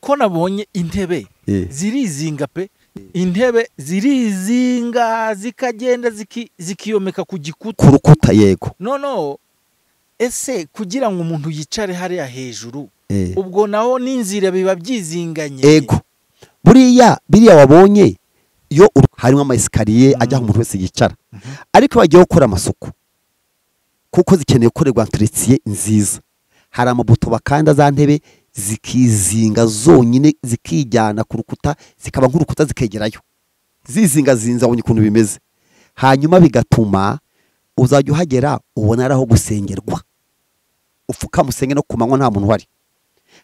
ko nabonye intebe Eh. zirizinga pe intebe zirizinga zikagenda ziki- zikiyomeka ku gikuta ku rukuta yego noneho ese kugira ngo umuntu yicare hariya hejuru Eh. ubwo naho n'inzira biba byizinganye ego buriya biriya wabonye iyo uru- harimo ama esikariye ajya aho umuntu wese yicara ariko iyo bagiye gukora amasuku kuko zikeneye gukorerwa enteretiye nziza hari amabuto bakanda za ntebe zikizinga zonyine zikijyana ku rukuta zikaba nk'urukuta zikegerayo zizingazinze abonye ukuntu bimeze hanyuma bigatuma uzajya uhagera ubona ari aho gusengerwa upfuka musenge no ku manywa nta muntu uhari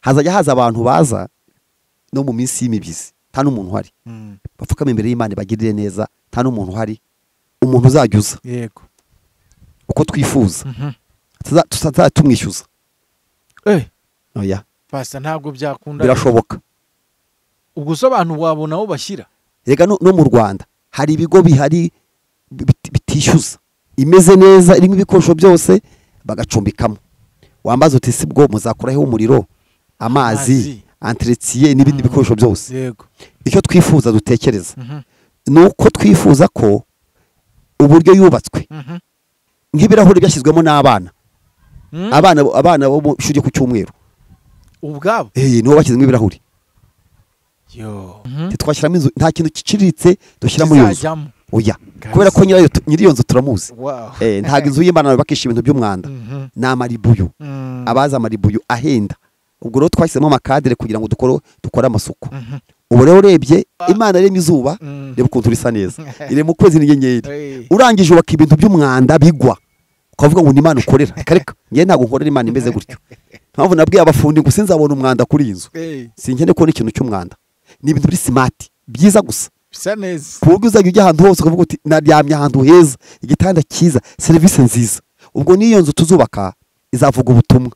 hazajya haza abantu baza no mu minsi y'imibizi nta n'umuntu uhari Mm, bapfukame imbere y'imana ibagirire neza nta n'umuntu uhari umuntu uzajya uza yego uko twifuza Mhm. Tuza- tutazajya tumwishyuza Eh, oya pasta ntabwo byakunda birashoboka ubwo usobanura wabona aho bashyira rega no no mu rwanda hari ibigo bihari bit- bitishyuza imeze neza irimo ibikoresho byose bagacumbikamo wambaza uti si bwo muzakuraho umuriro amazi Amazi. anteretiye n'ibindi bikoresho byose yego icyo twifuza dutekereza Mhm, ni uko twifuza ko uburyo yubatswe mhm, nk'ibirahuri byashyizwemo n'abana Mm. abana abana bo mu ishuri ryo ku cyumweru ubwabo eh nibo bashyizemo ibirahuri yo Mhm. ntitwashyiramo inzu nta kintu giciriritse dushyira muri iyo nzu Kizajyamo. oya Guys. kubera ko nyirayo tu- nyiri iyo nzu turamuzi Wow. Eh, ntabwo inzu y'imana yubakisha ibintu by'umwanda Mhm. ni amaribuyu Mm. abaza amaribuyu ahenda ubwo rero twashyizemo amakadere kugira ngo dukore dukore amasuku Mhm. ubu rero urebye imana yaremye izuba Mm. reba ukuntu risa neza iri mu kwezi n'inyenyeri Eh, urangije ubaka ibintu by'umwanda bigwa ukavuga ngo ni imana ukorera Reka reka ngewe ntabwo nkorera imana imeze gutyo mpamvu nabwiye abafundi ngo sinzabona umwanda kuri iyi nzu eh, sinkeneye kubona ikintu cy'umwanda ni ibintu biri simati byiza gusa bisa neza ku buryo uzajya ujya ahantu hose ukavuga uti naryamye ahantu heza igitanda cyiza serivisi nziza ubwo n'iyo nzu tuzubaka izavuga ubutumwa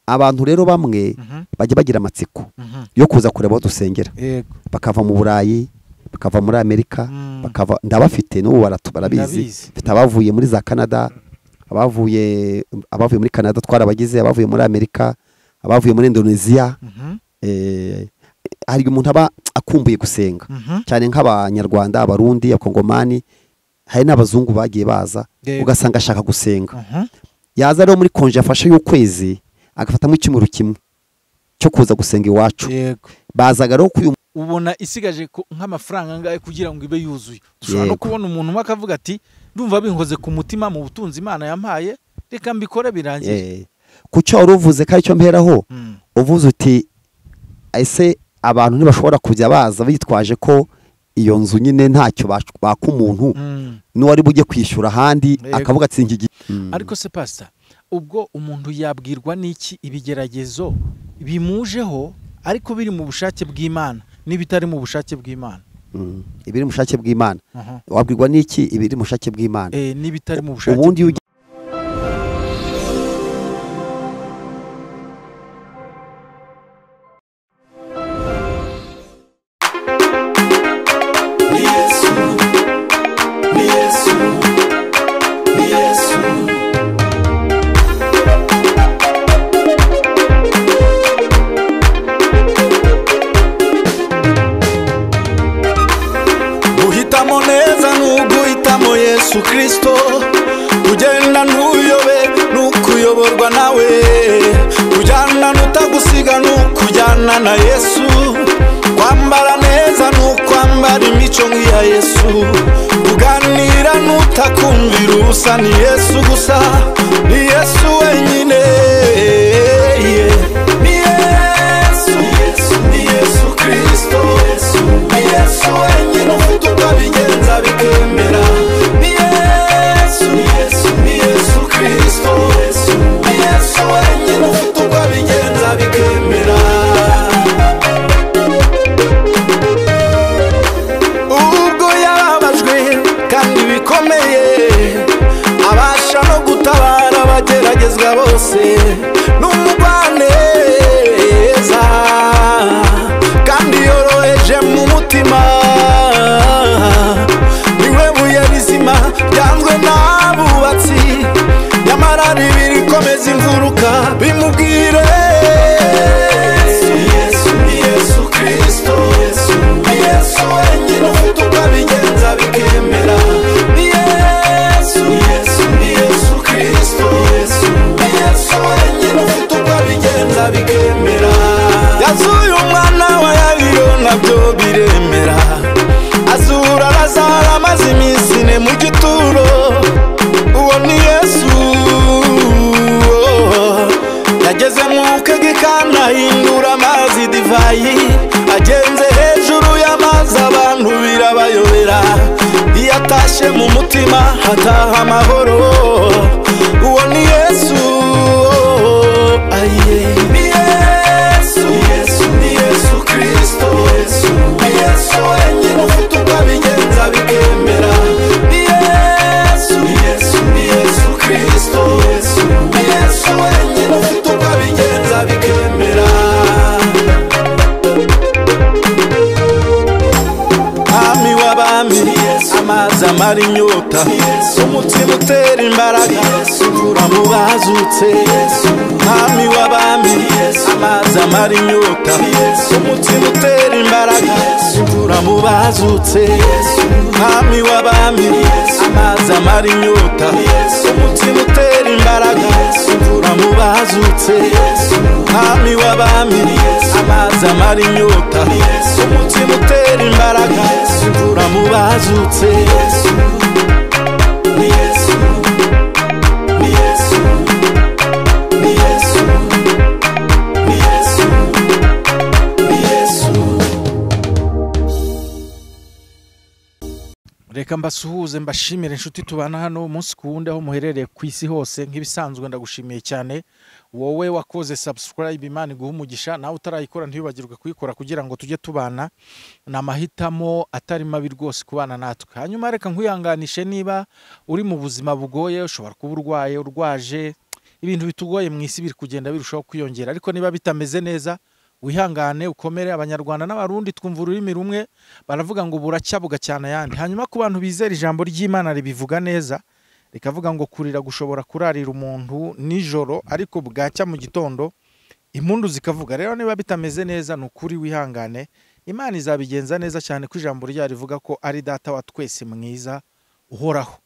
abantu rero bamwe Mhm, bajya bagira amatsiko mhm. yo kuza kureba aho dusengera yego bakava mu burayi bakava muri amerika Mm. bakava ndabafite n'ubu baratu barabizi Ndabizi. mfite abavuye muri za canada abavuye abavuye muri canada twarabagize abavuye muri amerika abavuye muri indonesia Mhm, eh, hari igihe umuntu aba akumbuye gusenga mhm. cyane nk'abanyarwanda abarundi abakongomani hari n'abazungu bagiye baza Yego. ugasanga ashaka gusenga Mhm. yaza rero muri konje yafashe y'ukwezi agafatamo icyumweru kimwe cyo kuza gusenga iwacu yego bazaga rero kuri uyu ubona isigaje ku- nk'amafaranga angahe kugira ngo ibe yuzuye dushobora no Yego. kubona umuntu umwe akavuga ati ndumva binkoze ku mutima mu butunzi imana yampaye reka mbikore birangire Eh, ku cyo wari uvuze ko aricyo mberaho Mm, uvuze uti ese abantu ntibashobora kujya baza bitwaje ko iyo nzu nyine ntacyo bac- baka umuntu mm. n'uwari bujye kwishyura ahandi Yego. akavuga atsinda igihe ariko se pasita ubwo umuntu yabwirwa n'iki ibigeragezo bimujeho ariko biri mu bushake bw'imana n'ibitari mu bushake bw'imana ibiri mu bushake bw'imana Aha. wabwirwa n'iki ibiri mu bushake bw'imana Eh, n'ibitari mu bushake ubundi iyo bw'Imana. ugiye guhitamo neza n'uguhitamo yesu kirisito kugenda ntuyobe n'ukuyoborwa nawe kujyana n'utagusiga n'ukujyana na yesu kwambara neza n'ukwambara imico nk'iya yesu kuganira n'utakumvira ubusa ni yesu gusa ni yesu wenyine ni yesu ni yesu kirisito ni yesu wenyine ufite uko abigenza bikemera ni yesu ni yesu kirisito ni yesu wenyine ufite uko abigenza bikemera ubwo yarabajwe kandi bikomeye abasha no gutabara abageragezwa bose n'umugwaneza kandi yoroheje mu mutima niwe buye rizima ryanzwe n'abubatsi nyamara ribirikomeza imfuruka bimubwire yesu yesu yesu y'ibirayi agenze hejuru y'amazi abantu birabayobera iyo atashye mu mutima hataha amahoro uwo ni yesu aye ni yesu yesu ni yesu kirisito yesu ni yesu wenyine ufite uko abigenza bikemera ni yesu yesu ni yesu kirisito yesu ni yesu wenyine ufite uko abigenza bikemera mwami w'abami amazi amara inyota umutima utera imbaraga uvura mu bazutse mwami w'abami amazi amara inyota umutima utera imbaraga uvura mu bazutse mwami w'abami amazi amara inyota umutima utera imbaraga uvura mu bazutse mwami w'abami amazi amara inyota umutima utera imbaraga mvura mu bazutse reka mbasuhuze mbashimire inshuti tubana hano umunsi ku wundi aho muherereye ku isi hose nk'ibisanzwe ndagushimiye cyane wowe wakoze subscribe imana iguha umugisha nawe utarayikora ntiyibagirwe kuyikora kugira ngo tujye tubana ni amahitamo atari mabi rwose kubana natwe hanyuma reka nkwihanganishe niba uri mu buzima bugoye ushobora kuba urwaye urwaje ibintu bitugoye mu isi biri kugenda birushaho kwiyongera ariko niba bitameze neza wihangane ukomere abanyarwanda n'abarundi twumva ururimi rumwe baravuga ngo buracya bugacana ayandi hanyuma ku bantu bizera ijambo ry'imana ribivuga neza rikavuga ngo kurira gushobora kurarira umuntu nijoro ariko bwacya mu gitondo impundu zikavuga rero niba bitameze neza ni ukuri wihangane imana izabigenza neza cyane ko ijambo ryayo rivuga ko ari data wa twese mwiza uhoraho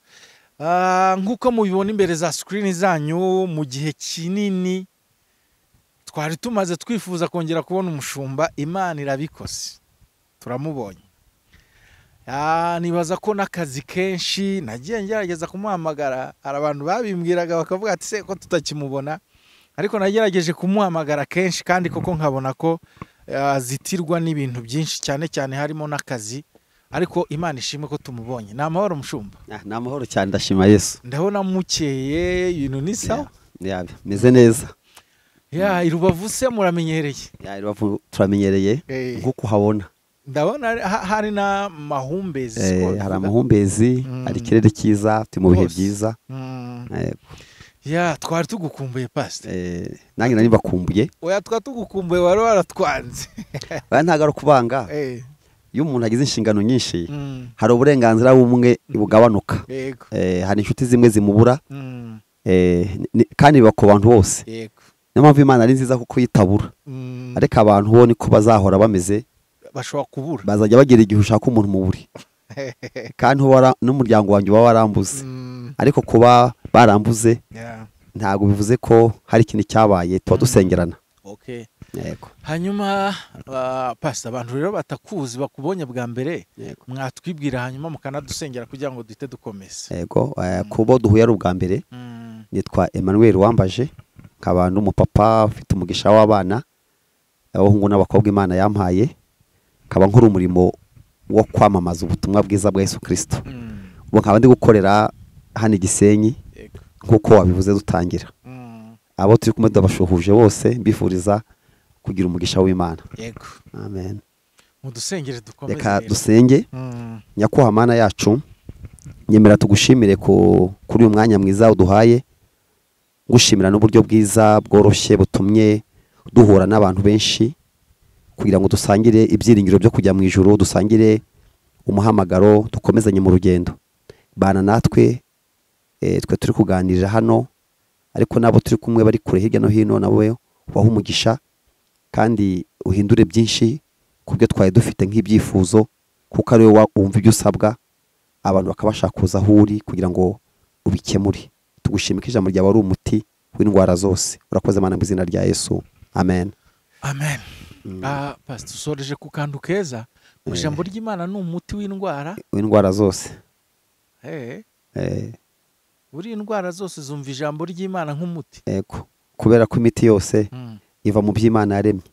Ah, nk'uko mubibona imbere za sikirini zanyu mu gihe kinini twari tumaze twifuza kongera kubona umushumba imana irabikoze turamubonye Ah, nibaza ko n'akazi kenshi nagiye ngerageza kumuhamagara hari abantu babimbwiraga bakavuga ati se ko tutakimubona ariko nagerageje kumuhamagara kenshi kandi koko nkabona ko azitirwa n'ibintu byinshi cyane cyane harimo n'akazi ariko imana ishimwe ko tumubonye ni amahoro mushumba Ah, ni amahoro cyane ndashima yesu ndabona mukeye ibintu ni sawa Ya, ya, meze neza ya i rubavu se muramenyereye Ya, Rubavu turamenyereye Eh. nko kuhabona ndabona ari- ha- hari n'amahumbezi Eh, siko hari bivuga. amahumbezi Mm. hari ikirere cyiza turi mu bihe Rwose. byiza Mm. Eh, ya twari tugukumbuye pasite eh, nanjye nari mbakumbuye oya twa tugukumbuye wari waratwanze baya ntabwo ari ukubanga Eh, iyo umuntu agize inshingano nyinshi mm, hari uburenganzira bumwe bugabanuka yego Eh, hari inshuti zimwe zimubura mm, eh, ni- kandi biba ku bantu bose yego niyo mpamvu imana ari nziza kuko yitabura Mm, ariko abantu bo niko bazahora bameze bashobora kubura bazajya bagera igihe ushaka umuntu mu buri kandi uba wara- n'umuryango wanjye uba warambuze Mm, ariko kuba barambuze yeah, ntabwo bivuze ko hari ikintu cyabaye tuba dusengerana okay. yego hanyuma ah, pasita abantu rero batakuzi bakubonye bwa mbere yego mwatwibwira hanyuma mukanadusengera kugira ngo duhite dukomeze yego eh, ku bo duhuye ari ubwa mbere Mm, nitwa Emmanuel wambaje nkaba n'umupapa ufite umugisha w'abana abahungu n'abakobwa imana yampaye nkaba nkora umurimo wo kwamamaza ubutumwa bwiza bwa yesu kirisito mm, ubu nkaba ndi gukorera hano i gisenyi yego nk'uko wabivuze dutangira Mm, abo turi kumwe ndabashuhuje bose mbifuriza kugira umugisha w'imana yego amen mudusengere dukomeze reka rero. dusenge Mm, nyakubahwa mana yacu nyemera tugushimire ku- kuri uyu mwanya mwiza uduhaye gushimira n'uburyo bwiza bworoshye butumye duhura n'abantu benshi kugira ngo dusangire ibyiringiro byo kujya mu ijuru dusangire umuhamagaro dukomezanye mu rugendo bana natwe eh, twe turi kuganirira hano ariko n'abo turi kumwe bari kure hirya no hino nawe ubahe umugisha kandi uhindure byinshi ku byo twari dufite nk'ibyifuzo kuko ari wowe wumva ibyo usabwa abantu bakabasha kuza aho uri kugira ngo ubikemure tugushimike ijambo ryawe ari umuti w'indwara zose urakoze mana mu izina rya yesu amen amen Mm. Ah, pasita usoreje ku kantu keza ngo Eh. ijambo ry'imana ni umuti w'indwara w'indwara zose Eh, Eh, buri indwara zose zumva ijambo ry'imana nk'umuti yego kubera ko imiti yose Mm, iva mu by'imana yaremye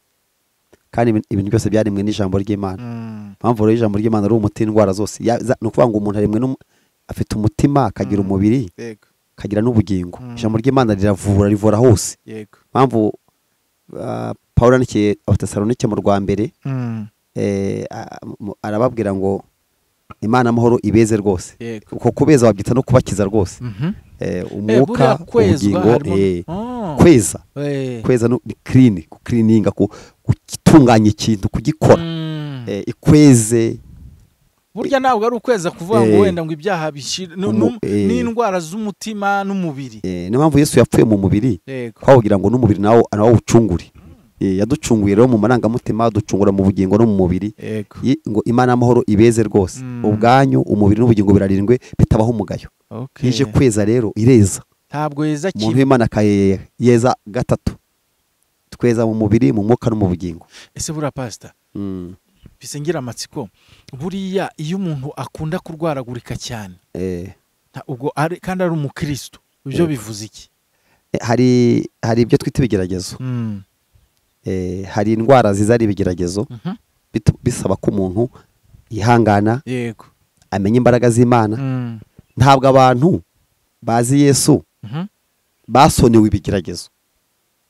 kandi ibin- ibintu byose byaremwe n'ijambo ry'imana Mm, mpamvu rero ijambo ry'imana ari umuti w'indwara zose Ya- za- ni ukuvuga ngo umuntu aremwe n'umu- afite umutima akagira Mm. umubiri yego akagira n'ubugingo Mm. ijambo ry'imana riravura rivura hose yego mpamvu ah, pawulo yandikiye abatesalonike mu rwa mbere Mm, eh, a- mu- arababwira ngo imana amahoro ibeze rwose yego uko kubeza wabyita no kubakiza rwose Mhm. Eh, Eh, umwuka buriya kwezwa ubugingo harimo- eh, Oh, kweza eh. kweza no- ni clean cleaninga ku- gutunganya ikintu kugikora Mm. Eh, ikweze burya ntabwo ari ukweza kuvuga ngo Eh. wenda ngo ibyaha bishira nu- Umu- nu- eh. n'indwara z'umutima n'umubiri Eh, niyo mpamvu yesu yapfuye mu mubiri yego kwawugira ngo n'umubiri nawo nawo awucungure Eh, yaducunguye rero mu marangamutima aducungura mu bugingo no mu mubiri yego Yi- ngo imana y'amahoro ibeze rwose Mm. ubwanyu umubiri n'ubugingo birarindwe bitabaho umugayo Okay. ije kweza rero ireza ntabwo yeza umuntu kimwe w'imana akayera yeza gatatu tweza mu mubiri mu mwuka no mu bugingo ese buriya pasita Mm. bisengira amatsiko buriya iyo umuntu akunda kurwaragurika cyane Eh. nta- ubwo ari kandi ari umukristo ibyo Yego. bivuze iki Eh, hari hari ibyo twita ibigeragezo Mm. Eh, hari indwara ziza ari ibigeragezo Mhm. bitu- bisaba ko umuntu yihangana yego amenya imbaraga z'imana Mm. ntabwo abantu bazi yesu Mhm. basonewe ibigeragezo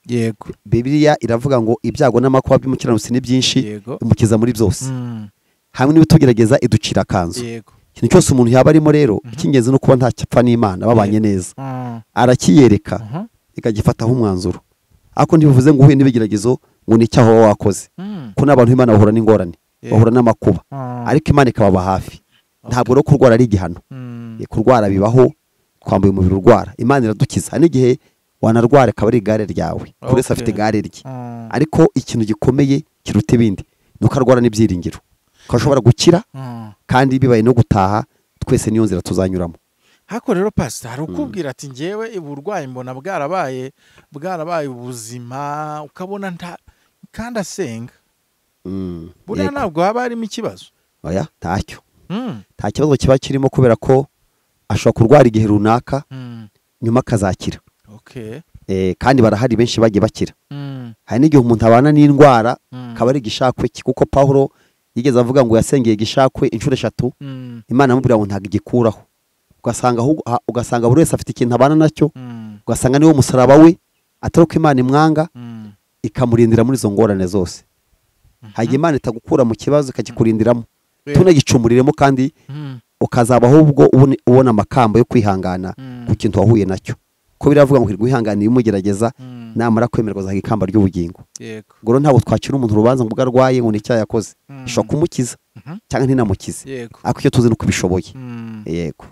yego bibiliya iravuga ngo ibyago n'amakuba by'umukiranutsi ni byinshi yego imukiza muri byose Mm. hamwe n'ibitugerageza iducira akanzu yego ikintu cyose umuntu yaba arimo rero Mhm. icy'ingenzi ni ukuba ntacapfa n'imana babanye neza Mm. arakiyereka Mhm. ikagifataho umwanzuro ariko ntibivuze ngo uhuye n'ibigeragezo ngo ni icyaha waba wakoze Mm. ko n'abantu b'imana bahura n'ingorane Yego. bahura n'amakuba Mm. ariko imana ikababa hafi ntabwo rero kurwara ari igihano Mm. Eh, kurwara bibaho twambaye umubiri urwara imana iradukiza hari n'igihe wanarwara akaba ari igare ryawe buri wese Okay. afite igare rye Mm. ariko ikintu gikomeye kiruta ibindi ni uko arwara n'ibyiringiro ko ashobora gukira Mm. kandi bibaye no gutaha twese niyo nzira tuzanyuramo hako rero pasita hari ukubwira ati ngewe uburwayi mbona bwarabaye bwarabaye ubuzima ukabona nta kandi asenga Mm, buriya yego. ntabwo haba harimo ikibazo oya ntacyo Mm, nta kibazo kiba kirimo kubera ko ashobora kurwara igihe runaka mm, nyuma akazakira okay, Eh, kandi barahari benshi bagiye bakira mm, hari n'igihe umuntu abana n'indwara mm, akaba ari igishakwe cye kuko pawulo yigeze avuga ngo yasengeye igishakwe inshuro eshatu mm, imana amubwira ngo ntabwo igikuraho ugasanga ahubwo- ha- ugasanga buri wese afite ikintu abana nacyo mm, ugasanga niwo musaraba we atari uko imana imwanga mm, ikamurindira muri izo ngorane zose hari igihe imana itagukura mu kibazo ikakikurindiramo Yego. tunagicumuriremo kandi mm, ukazaba ahubwo ubone- ubona amakamba yo kwihangana Mm. ku kintu wahuye nacyo ko biravuga ngo hirwa uwihanganiye umugerageza mm, namara kwemerwa azaha ikamba ry'ubugingo yego ubwo rero ntabwo twakira umuntu urubanza ngo ubwo arwaye ngo ni icyaha yakoze Mm. ishobora kumukiza Mhm. cyangwa ntinamukize yego ariko icyo tuzi ni uko ibishoboye mm. yego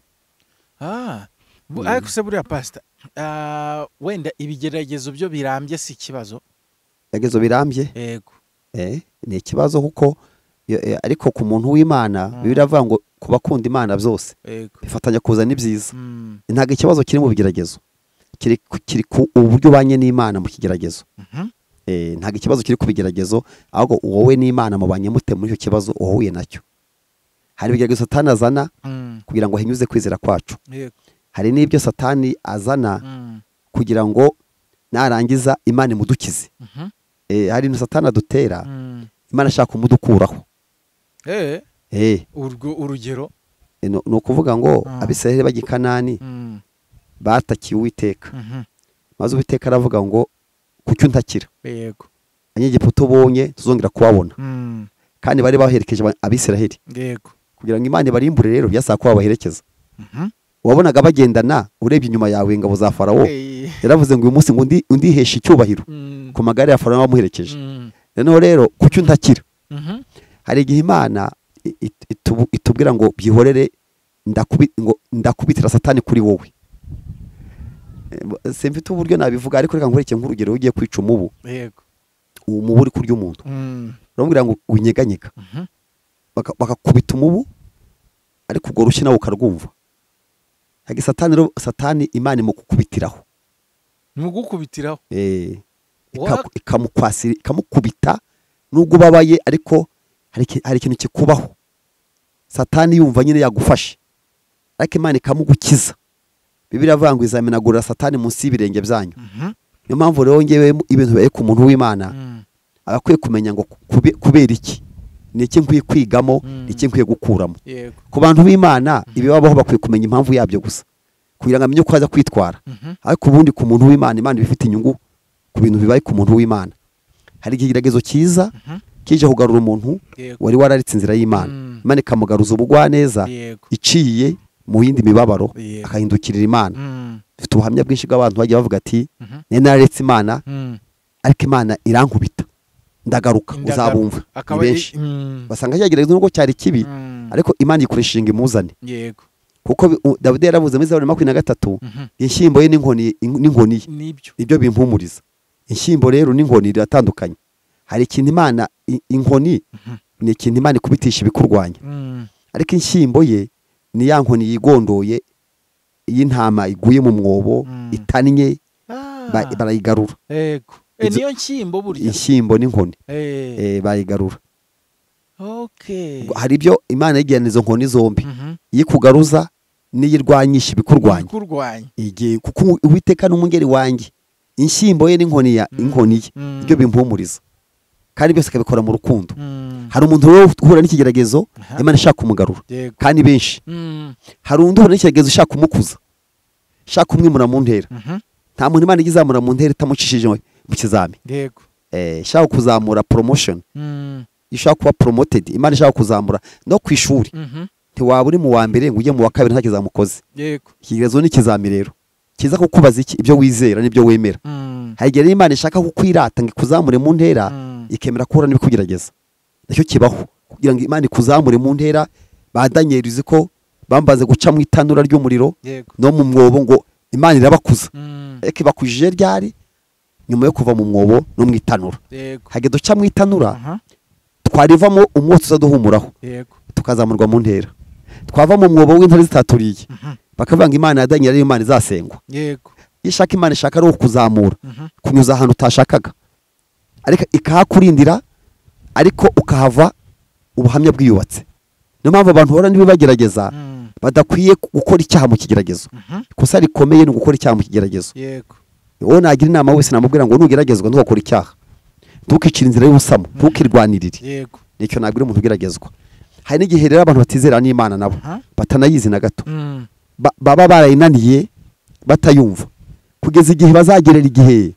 Ah, bu- ariko se buriya pasita ah, wenda ibigeragezo byo birambye si ikibazo ibigeragezo birambye yego eh, ni ikibazo kuko eh, eh, ariko ku muntu w'imana Mm. biravuga ngo ku bakunda imana byose yego bifatanya kuzana ibyiza Mm, ntabwo ikibazo kiri mu bigeragezo kiri ku- kiri ku uburyo ubanye n'imana mu kigeragezo mhm, Eh, ntabwo ikibazo kiri ku bigeragezo ahubwo wowe n'imana mubanye mute muri icyo kibazo uwahuye nacyo hari ibigeragezo satani azana mm, kugira ngo ahinyuze kwizera kwacu yego hari n'ibyo satani azana mm, kugira ngo narangiza imana imudukize mhm, Eh, hari ibintu satani adutera mm. imana ashaka kumudukuraho Eh, Eh, urwo urugero ni ni ukuvuga ngo Mm. abisiraheli bajya i kanani Mm, batakiye uwiteka mhm, maze uwiteka aravuga ngo kuki untakira yego abanyegiputa ubonye tuzongera kubabona Mm, kandi bari baherekeje aba- abisiraheli yego kugira ngo imana ibarimbure rero byasaba ko babaherekeza Mhm. wabonaga bagendana urebye inyuma yawe ingabo za farawo Eh, yaravuze ngo uyu munsi ngo ndi- undiheshe icyubahiro mm, ku magare ya farawo wamuherekeje mm, noneho rero kuki untakira mhm, hari igihe imana i- i- itubu- itubwira ngo byihorere ndakubi- ngo ndakubitira satani kuri wowe Eh, simfite uburyo nabivuga ariko reka nkureke nk'urugero ugiye kwica umubu yego umubu uri kurya umuntu Mm, uramubwira ngo unyeganyega mhm, Baka- bakakubita umubu ariko urwo rushyi nawe ukarwumva Hagi satani rero- satani imana imukukubitiraho ni gukubitiraho Eh, What? ikaku- ikamukwasira ikamukubita nubwo ubabaye ariko hari iki- hari ikintu kikubaho satani yumva nyine yagufashe ariko imana ikamugukiza bibiri avuga ngo izamenagurira satani munsi y'ibirenge byanyu niyo mpamvu rero ngewe ibintu bibaye ku muntu w'imana aba akwiye kumenya ngo kube- kubera iki ni iki nkwiye kwigamo Mm. ni iki nkwiye gukuramo yego ku bantu b'imana ibibabaho bakwiye kumenya impamvu yabyo gusa kugira ngo amenye uko aza kwitwara Mhm. ariko ubundi ku muntu w'imana imana iba ifite inyungu ku bintu bibaye ku muntu w'imana hari ikigeragezo cyiza Mhm. kije kugarura umuntu yego wari wararitse inzira y'imana Mm. imana ikamugaruza ubugwaneza yego iciye mu yindi mibabaro Yego. akahindukirira imana Mm. dufite ubuhamya bwinshi bw'abantu bagiye bavuga ati Mhm. nari nararetse imana Mm. ariko imana irankubita ndagaruka Indagaruka. uzabumva ni akaba ari- benshi Mm. basanga cyagerageje nubwo cyari kibi Mm. ariko imana yikoresha inga imuzane yego kuko bi- u- dawidi yaravuze muri zaburi makumyabiri na gatatu Mhm. inshyimbo ye n'inkoni in- n'inkoni ye nibyo nibyo bimpumuriza inshyimbo rero n'inkoni biratandukanye hari ikintu imana i- inkoni ni ikintu imana ikubitisha ibikurwanya Mm. ariko inshyimbo ye ni ya nkoni yigondoye y'intama iguye mu mwobo Mm. itannye ba- Ah. barayigarura yego Eh, Izo- niyo nshyimbo burya inshyimbo n'inkoni Eh, eh, bayigarura okay Ubwo hari ibyo imana yigirana izo nkoni zombi Mhm. iyo ikugaruza n'iyo irwanyisha ibikurwanya kurwanya igihe kuko uwiteka n'umwungeri wanjye inshyimbo ye n'inkoni ya inkoni ye Mm. ibyo bimpumuriza kandi byose akabikora mu rukundo Mm. hari umuntu rero uhura n'ikigeragezo Aha. imana ishaka kumugarura yego kandi benshi Mm. hari undi uhura n'ikigeragezo ishaka kumukuza ishaka kumwimura mu ntera Mhm. nta muntu imana ijya izamura mu ntera itamucishije mu kizami yego Eh, ishaka kuzamura promotion Mm. ishaka kuba promoted imana ishaka kuzamura no ku ishuri Mhm. ntiwaba uri mu wa mbere ngo ujye mu wa kabiri nta kizamukoze yego ikigezo ni ikizami rero kiza kukubaza iki ibyo wizera n'ibyo wemera Mm. hari igihe rero imana ishaka kukwirata ngo ikuzamure mu ntera Mm. ikemera kuhura n'ibikugerageza nacyo kibaho kugira ngo imana ikuzamure mu ntera ba daniyeli uzi ko bambaze guca mu itanura ry'umuriro yego no mu mwobo ngo imana irabakuza Mm. ariko ibakujije ryari nyuma yo kuva mu mwobo no mu itanura yego hage duca mu itanura Aha. twarivamo umwotsi uzaduhumuraho yego tukazamurwa mu ntera twava mu mwobo w'intare zitaturiye bakavuga ngo imana ya daniyeli ariyo imana izasengwa yego iyo ishaka imana ishaka ari kuzamura Mhm. kunyuza ahantu utashakaga ariko ikahakurindira ariko ukahava ubuhamya bwiyubatse niyo mpamvu abantu bahora n'ibibagerageza Mm. badakwiye gukora icyaha mu kigeragezo Mhm. ikosa rikomeye ni ugukora icyaha mu kigeragezo yego uwo nagira inama wese namubwira ngo nugeragezwa ntugakore icyaha ntukicire inzira y'ubusamo ntukirwanirire yego nicyo nabwira umuntu ugeragezwa hari n'igihe rero abantu batizera n'imana nabo Aha. batanayizi na gato Mm. ba- baba barayinaniye batayumva kugeza igihe bazagerera igihe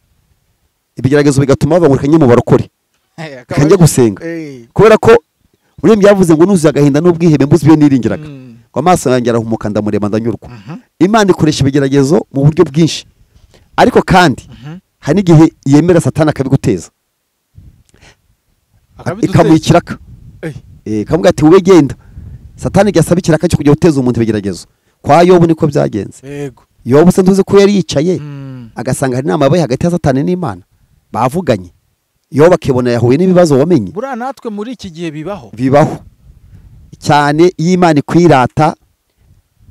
ibigeragezo bigatuma bavuga ngo reka njye mu barokore Eh, akaba reka njye ari- gusenga Eh. kubera ko urembye yavuze ngo nuzuye agahinda n'ubwihebe mbuze ibyo niringiraga Mm. ngo amaso yanjye arahumuka ndamureba ndanyurwa Mhm. imana ikoresha ibigeragezo mu buryo bwinshi ariko kandi Mhm. hari n'igihe yemera satani akabiguteza Akabiduteza. ikamuha ikiraka Eh. Eh, ikavuga ati wowe genda satani igihe asaba ikiraka cyo kujya guteza umuntu ibigeragezo kwa yobu niko byagenze yego yobu se ntuzi ko yari yicaye Mm. agasanga hari inama yabaye hagati ya satani n'imana bavuganye yobu akibona yahuye n'ibibazo wamenye buriya natwe muri iki gihe bibaho bibaho cyane iyo imana ikwirata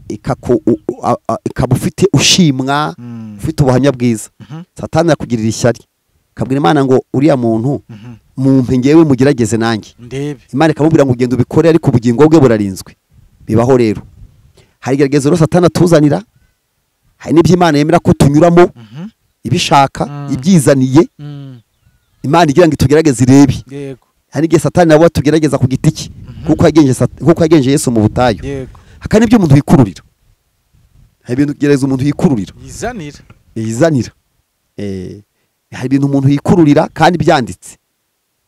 ikaku- u- u- a- a- ikaba ufite ushimwa Mm. ufite ubuhamya bwiza Mhm. satani yakugirira ishyari ikabwira imana ngo uriya muntu Mhm. mumpe ngewe mugerageze nanjye ndebe imana ikamubwira ngo ugenda ubikore ariko ubugingo bwe burarinzwe bibaho rero hari igeragezo rero satani atuzanira hari n'ibyo imana yemera ko tunyuramo Mhm. ibishaka Mm. ibyizaniye Mm. imana igira ngo itugerageze irebe yego hari n'igihe satani nawe atugerageza ku giti cye kuko yagenje Sat- kuko yagenje yesu mu butayu yego hakaba n'ibyo umuntu yikururira hari ibintu gereza umuntu yikururira yizanira yizanira Eh, hari ibintu umuntu yikururira kandi byanditse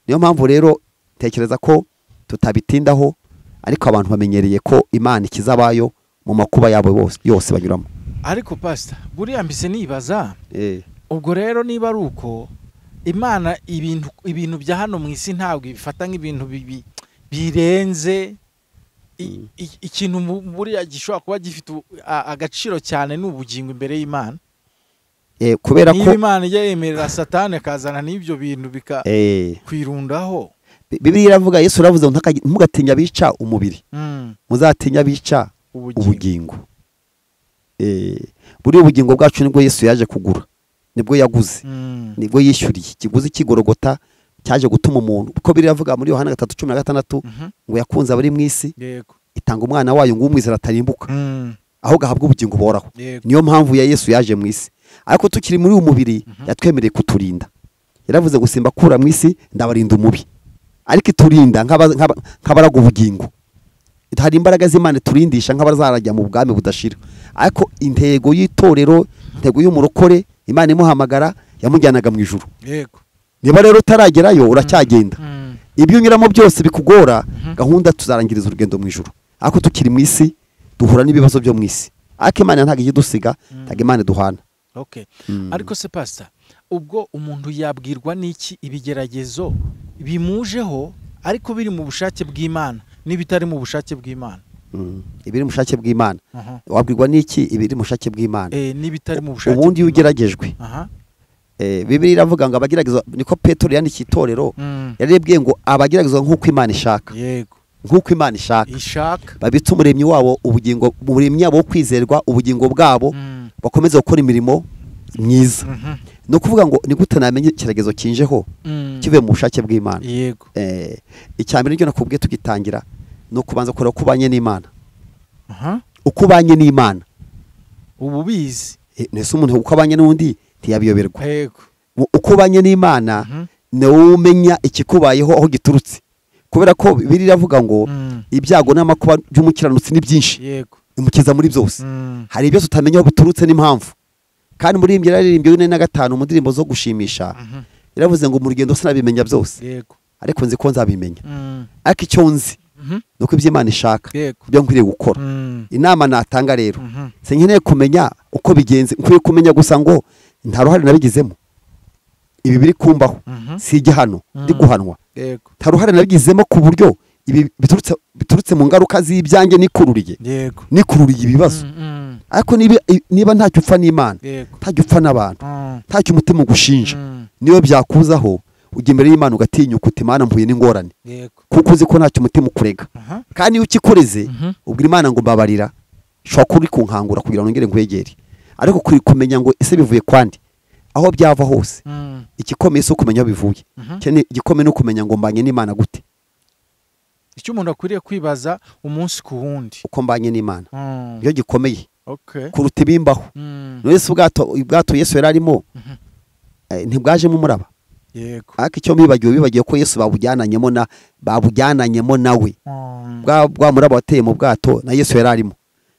niyo mpamvu rero tekereza ko tutabitindaho ariko abantu bamenyereye ko imana ikizabayo mu makuba yabo bose- yose banyuramo ariko pasita buriya mbese nibaza Eh, ubwo rero niba ari uko imana ibintu ibintu bya hano mu isi ntabwo ibifata nk'ibintu bibi- birenze i- i- ikintu mu- buriya gishobora kuba gifite u- a- agaciro cyane ni ubugingo imbere y'imana eh, kubera niba ko imana ijya yemerera satani akazana n'ibyo bintu eh, bikakwirundaho Bi- bibiliya iravuga yesu yaravuze ngo "Ntakagira- ntugatinya abica umubiri Mm, muzatinya abica ubugingo ubugingo Eh, buriya ubugingo bwacu nibwo yesu yaje kugura nibwo yaguze Mm, nibwo yishyuriye ikiguzi cy'igorogota cyaje gutuma umuntu kuko biravuga muri yohana gatatu cumi na gatandatu mhm, ngo yakunze abari mu isi yego itanga umwana wayo ngo umwizera atarimbuka Mm, aho gahabwa ubugingo buhoraho yego niyo mpamvu ya yesu yaje mu isi ariko tukiri muri uyu mubiri yatwemereye kuturinda yaravuze ngo simbakura mu isi ndabarinda umubi ariko iturinda nk'aba- nk'aba- nk'abaraga ubugingo hari imbaraga z'imana iturindisha nk'abazarajya mu bwami budashira ariko intego y'itorero intego y'umurokore imana imuhamagara yamujyanaga mu ijuru yego niba rero utaragerayo uracyagenda Mm. ibyo unyuramo byose bikugora gahunda tuzarangiriza urugendo mu ijoro ariko tukiri mu isi duhura n'ibibazo byo mu isi ariko imana ntabwo ijya idusiga ntabwo imana iduhana okay ariko se pasita ubwo umuntu yabwirwa n'iki ibigeragezo bimujeho ariko biri mu bushake bw'imana n'ibitari mu bushake bw'imana Mm. ibiri mu bushake bw'imana Aha. wabwirwa n'iki ibiri mu bushake bw'imana Eh, n'ibitari mu bushake ubundi iyo bw'Imana. ugeragejwe aha Eh, bibiliya iravuga ngo abageragezwa niko petero yandikiye itorero Mm. yarebwiye ngo abageragezwa nk'uko imana ishaka yego nk'uko imana ishaka ishaka babitse umuremyi wabo ubugingo umuremyi wabo wo kwizerwa ubugingo bwabo Mm. bakomeze gukora imirimo myiza Mhm. ni ukuvuga ngo ni gute namenya icyerekezo kinjeho Mm. kivuye mu bushake bw'imana yego Eh, icya mbere nicyo nakubwiye tugitangira ni ukubanza kureba uko ubanye n'imana aha uko ubanye n'imana ubu ubizi Eh, nese umuntu uko abanye n'undi ntiyabiyoberwa yego Mu- uko ubanye n'imana Mhm. ni wowe umenya ikikubayeho aho giturutse kubera ko bibiri iravuga ngo Mm. ibyago n'amakuba by'umukiranutsi ni byinshi yego imukiza muri byose Mm. hari ibyo tutamenya aho biturutse n'impamvu kandi muri iyi mbyira yaririmbye yine na gatanu mu ndirimbo zo gushimisha Mhm. yaravuze ngo mu rugendo sinabimenya byose yego ariko nzi ko nzabimenya Mm. ariko icyo nzi Mhm. ni uko ibyo imana ishaka yego ibyo nkwiriye gukora Mm. inama natanga rero Mhm. sinkeneye kumenya uko bigenze nkwiye kumenya gusa ngo nta ruhare nabigizemo ibi biri kumbaho Mhm. si igihano ndi Mm. guhanwa yego nta ruhare nabigizemo ku buryo ibi biturutse biturutse mu ngaruka z'ibyanjye nikururiye yego nikururiye ibibazo Mm, mm. ariko niba niba ntacyo upfa n'imana yego ntacyo upfa n'abantu Mm. ntacyo umutima ugushinja Mm. niyo byakuzaho ujya imbere y'imana ugatinyuka uti imana mpuye n'ingorane yego kuko uzi ko ntacyo umutima ukurega aha kandi iyo ukikoreze Mhm. ubwira imana ngo mbabarira ushobora kuba uri kunkangura kugira ngo ngere nkwegere ariko kuri kumenya ngo ese bivuye kwandi aho byava hose Mm. igikomeye si ukumenya aho bivuye Mhm. Ikene- igikomeye ni ukumenya ngo mbanye n'imana gute icyo umuntu akwiriye kwibaza umunsi ku wundi uko mbanye n'imana Mm. niyo gikomeye okay kuruta ibimbaho Mm. wese ubwato ubwato yesu yari arimo Mhm. eh, ntibwajemo umuraba yego ariko icyo bibagiwe bibagiwe ko yesu babujyananyemo na babujyananyemo nawe Mm. bwa bwa muraba wateye mu bwato na yesu yari arimo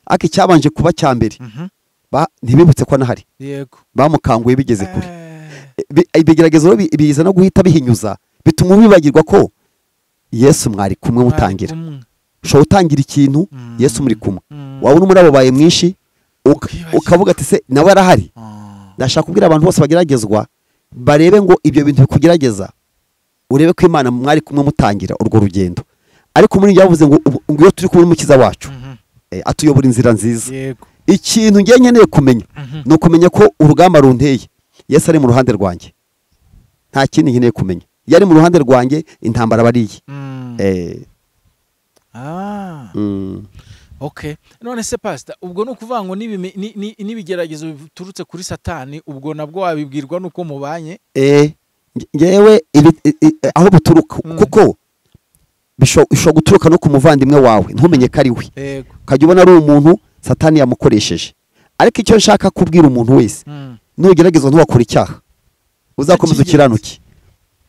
ariko icyabanje kuba cya mbere Mhm. ba- ntibibutse ko anahari yego bamukanguye bigeze kure Eh, Bi- ibigeragezo bi- biza no guhita bihinyuza bituma wibagirwa ko yesu mwari kumwe mwari mutangira kumwe. ushobora utangira ikintu Mm. yesu muri kumwe Mm. wabona umuraba wabaye mwinshi uka- Ukibagirwa. ukavuga ati se nawe arahari Mm. ndashaka kubwira abantu bose bageragezwa barebe ngo ibyo bintu bikugerageza urebe ko imana mwari kumwe mutangira urwo rugendo ariko muri njye yavuze ngo ubu- ngo iyo turi kumwe n'umukiza wacu Mhm. eh, atuyobora inzira nziza yego ikintu ngiye nkeneye kumenya Mhm. ni ukumenya ko urugamba runteye yesu ari mu ruhande rwanjye nta kindi nkeneye kumenya iyo ari mu ruhande rwanjye intambara aba ari iye Mm. Eh, Ah. mm, okay none se pasita ubwo ni ukuvuga ngo n'ibimi- ni- ni- n'ibigeragezo biturutse kuri satani ubwo nabwo wabibwirwa n'uko mubanye eh, nge- ngewe ibi- i- i- eh, aho buturuka Mm. kuko bisho- bishobora guturuka no ku muvandimwe wawe ntumenye ko ari we yego ukajya ubona ari umuntu satani yamukoresheje ariko icyo nshaka kubwira umuntu wese Mm. nugerageza ntiwakora icyaha uzakomeza ukiranuke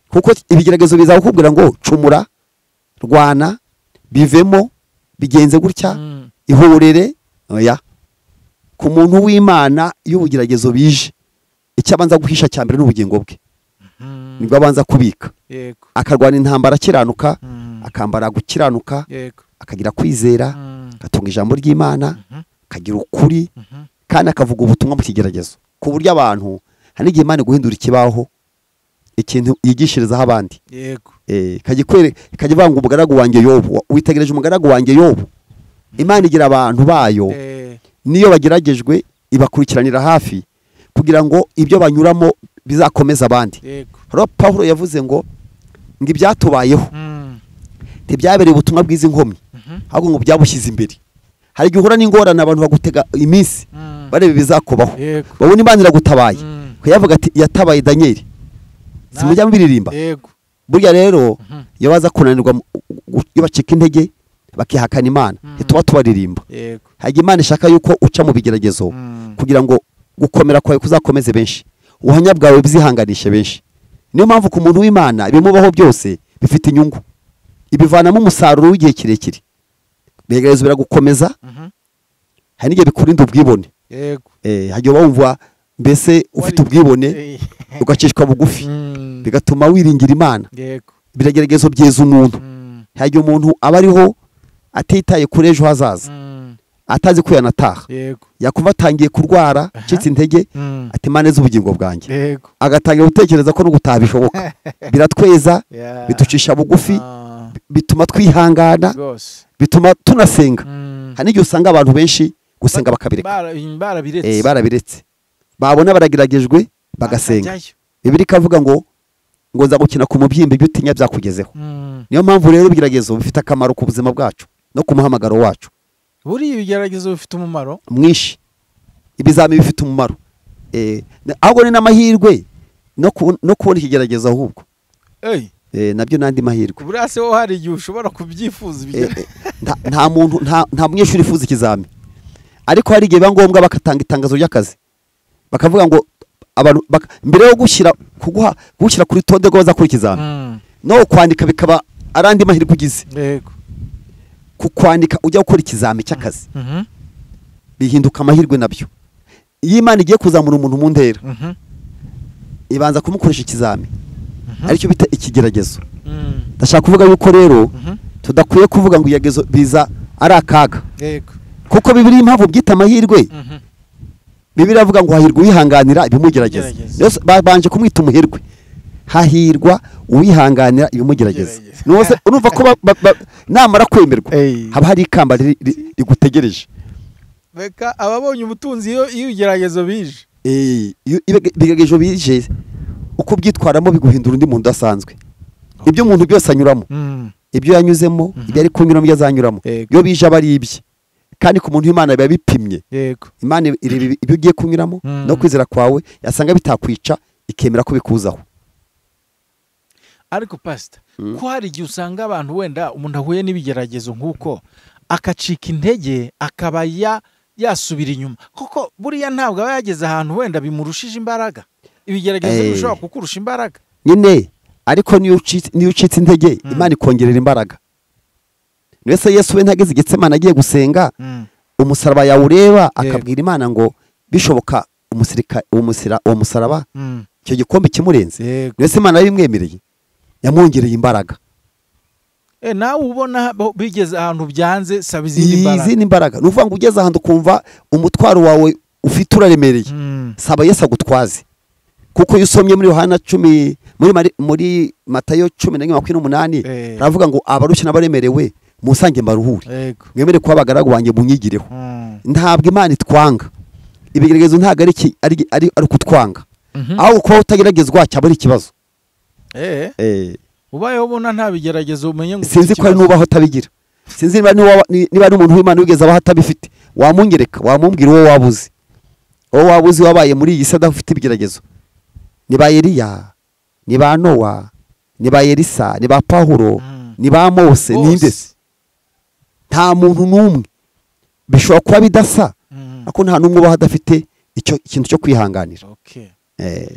kuko ibigeragezo biza kukubwira ngo cumura rwana bivemo bigenze gutya Mm. ihorere oya ku muntu w'imana iyo ubugeragezo bije icyo abanza guhisha cya mbere ni ubugingo bwe Mm. nibwo abanza kubika yego akarwana intambara akiranuka Mm. akambara gukiranuka yego akagira kwizera Mm. agatunga ijambo ry'imana Mhm. akagira ukuri Mhm. kandi akavuga ubutumwa mu kigeragezo ku buryo abantu hari n'igihe imana guhindura ikibaho ikintu yigishirizaho abandi yego Eh, ikajya ikwere- ikajya ivuga ngo umugaragu wanjye yobu Wa- witegereje umugaragu wanjye yobu imana igira abantu bayo Eh, n'iyo bageragejwe ibakurikiranira hafi kugira ngo ibyo banyuramo bizakomeze abandi yego rero paul yavuze ngo ngo ibyatubayeho Mm. ntibyabereye ubutumwa bw'izi nkomyi Mhm. ahubwo ngo byabushyize imbere hari igihe uhura n'ingorane abantu bagutega iminsi Mm. bareba ibizakubaho yego babona imana iragutabaye Mm. kuyavuga ati yatabaye daniyeli simujya mbiririmba yego burya rero Mhm. iyo baza kunanirwa mu- gu- iyo bacika intege bakihakana imana ntituba tubaririmba yego hari igihe imana ishaka yuko uca mu bigeragezo Mm. kugira ngo gukomera kwawe kuzakomeze benshi ubuhamya bwawe bwizihanganishe benshi niyo mpamvu ku muntu w'imana ibimubaho byose bifite inyungu ibivanamo umusaruro w'igihe kirekire bigerageza biragukomeza Mhm. hari n'igihe bikurinda ubwibone yego Eh, hajya wumva mbese Wari- ufite ubwibone Eh, ugacishwa bugufi mm, bigatuma wiringira imana yego birageragezo byeza umuntu mm, hari igihe umuntu aba ariho atitaye kuri ejo hazaza mm, atazi ko yanataha yego yakumva atangiye kurwara acitse intege mm, ati imana izi ubugingo bwanjye yego agatangira gutekereza ko no gutaha bishoboka biratweza Yeah. biducisha bugufi Ah, bituma twihangana rwose bituma tunasenga Mm. hari n'igihe usanga abantu benshi gusenga bakabireka Bara- barabiretse Eh, barabiretse babona barageragejwe bagasenga Bakajyayo. bibiri ikavuga ngo ngo nza gukina ku mubyimba ibyo utinya byakugezeho Mm. niyo mpamvu rero ibigeragezo bifite akamaro ku buzima bwacu no ku muhamagaro wacu buriya ibigeragezo bifite umumaro mwinshi ibizamini bifite umumaro Eh, na- ahubwo ni n'amahirwe no ku- no kubona ikigeragezo ahubwo Ey, Eh, nabyo n'andi mahirwe buriya se ho hari igihe ushobora kubyifuza Eh, ibigeragezo eh, nta- nta muntu nta nta munyeshuri ufuza ikizami ariko hari igihe biba ngombwa bagatanga itangazo ry'akazi bakavuga ngo abantu baka- mbere yo gushyira kuguha gushyira kuri tonde rw'abazakora ikizami Mm, no kwandika bikaba ari andi mahirwe ugize yego ku kwandika ujya gukora ikizami cy'akazi Mhm, bihinduka amahirwe nabyo iyo imana igiye kuzamura umuntu mu ntera mhm, ibanza kumukoresha ikizami mhm, aricyo bita ikigeragezo mm, ndashaka kuvuga yuko rero mhm, tudakwiye kuvuga ngo ibigeragezo biza ari akaga yego kuko bibiri impamvu byita amahirwe Mhm, bibiri avuga ngo hahirwa uwihanganira ibimugerageza Igerageza. Rero babanje kumwita umuherwe hahirwa uwihanganira ibimugerageza Igerageza. Nuwose urumva ko ba- ba- ba- namara kwemerwa Ey. haba hari ikamba riri- ri- rigutegereje reka ababonye ubutunzi iyo iyo ibigeragezo bije Eh, iyo ibige- ibigeragezo bije uko ubyitwaramo biguhindura undi muntu udasanzwe ibyo umuntu byose anyuramo Mm, ibyo yanyuzemo ibyo ari kunyuramo ibyo azanyuramo Yego. iyo bije aba ari ibye kandi ku muntu w'imana biba bipimye yego imana ireba ibyo ugiye kunyuramo Mm. no kwizera kwawe yasanga bitakwica ikemera ko bikuzaho ariko pasita Mm. ko hari igihe usanga abantu wenda umuntu ahuye n'ibigeragezo nk'uko akacika intege akaba ya- yasubira inyuma kuko buriya ntabwo aba yageze ahantu wenda bimurushije imbaraga ibigeragezo Eh. bishobora kukurusha imbaraga nyine ariko niyo ucitse- niyo ucitse intege Mm. imana ikongerera imbaraga mbese yesu we ntageze igetse imana agiye gusenga Mm, umusaraba yawureba Yego. akabwira imana ngo bishoboka umusirika uwo musira- uwo musaraba mm, icyo gikombe kimurenze yego mbese imana yabimwemereye yamwongereye imbaraga Eh, nawe ubona bo- bigeze ahantu byanze saba izindi mbaraga izindi mbaraga ni ukuvuga ngo ugeze ahantu ukumva umutwaro wawe ufite uraremereye Mm, saba yesu agutwaze kuko iyo usomye muri yohana cumi muri, Mari- muri matayo cumi na rimwe makumyabiri n'umunani Eh. aravuga ngo abarushye n'abaremerewe musange mbaruhure yego mwemere kuba abagaragu banjye munyigireho Mm, ntabwo imana itwanga ibigeragezo ntabwo ari iki- ari ari- ari ukutwanga mhm. ahubwo kuba utageragezwa cyaba ari ikibazo Eh, ubayeho ubona nta bigeragezo umenye ngo sinzi ko hari ikibazo. n'ubaho utabigira sinzi niba n'uwa- ni- niba ari umuntu w'imana wigeze abaho atabifite wamungereka wamubwira uwo waba uzi uwo waba uzi wabaye muri iyi si adafite ibigeragezo ni ba eliya ni ba nowa ni ba elisa ni ba pawulo Mm. ni ba Bose. mose ninde se nta muntu n'umwe bishobora kuba bidasa Mm, ariko nta n'umwe ubaho adafite icyo ikintu cyo kwihanganira okay. Eh,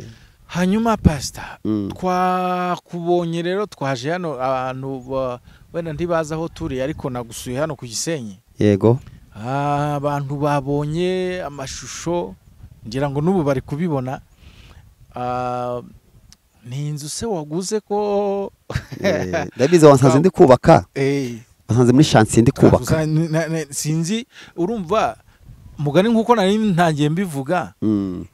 hanyuma pasita Mm. twakubonye rero twaje hano abantu ba- wenda ntibazi aho turi ariko nagusuye hano ku gisenyi yego Ah, abantu babonye amashusho ngira ngo n'ubu bari kubibona Ah, ni inzu se waguze ko Eh, ndabizi wansanze ndi kubaka Eh, wansanze muri shansiye ndi kubaka twagusa- ni- na- na- sinzi urumva mugani nk'uko nari ntangiye mbivuga Mm.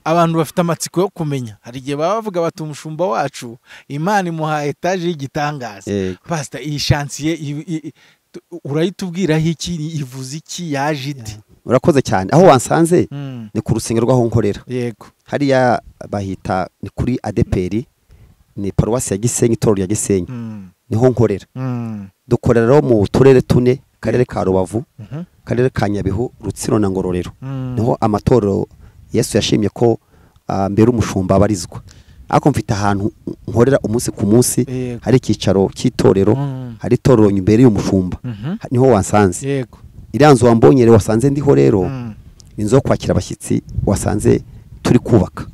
abantu bafite amatsiko yo kumenya hari igihe baba bavuga bati umushumba wacu imana imuha etaje y'igitangaza Yego. pasita iyi shansiye i- i- i- tu- urayitubwiraho iki ivuze iki yaje iti urakoze cyane aho wansanze Mm, ni ku rusengero rw'aho nkorera yego hariya bahita ni kuri adeperi ni paruwasi ya gisenyi itorero rya gisenyi Mm, niho nkorera mm, dukorera rero mu turere tune akarere ka rubavu mhm, akarere ka nyabihu rutsiro na ngororero mm. niho amatorero yesu yashimye ko ah, mbere umushumba abarizwa ariko mfite ahantu nkorera umunsi ku munsi Yego. hari icyicaro cy'itorero Mm. hari itorero imbere y'umushumba Mhm. niho wansanze yego iriya nzu wambonye rero wasanze ndiho rero Mm. inzu yo kwakira abashyitsi wasanze turi kubaka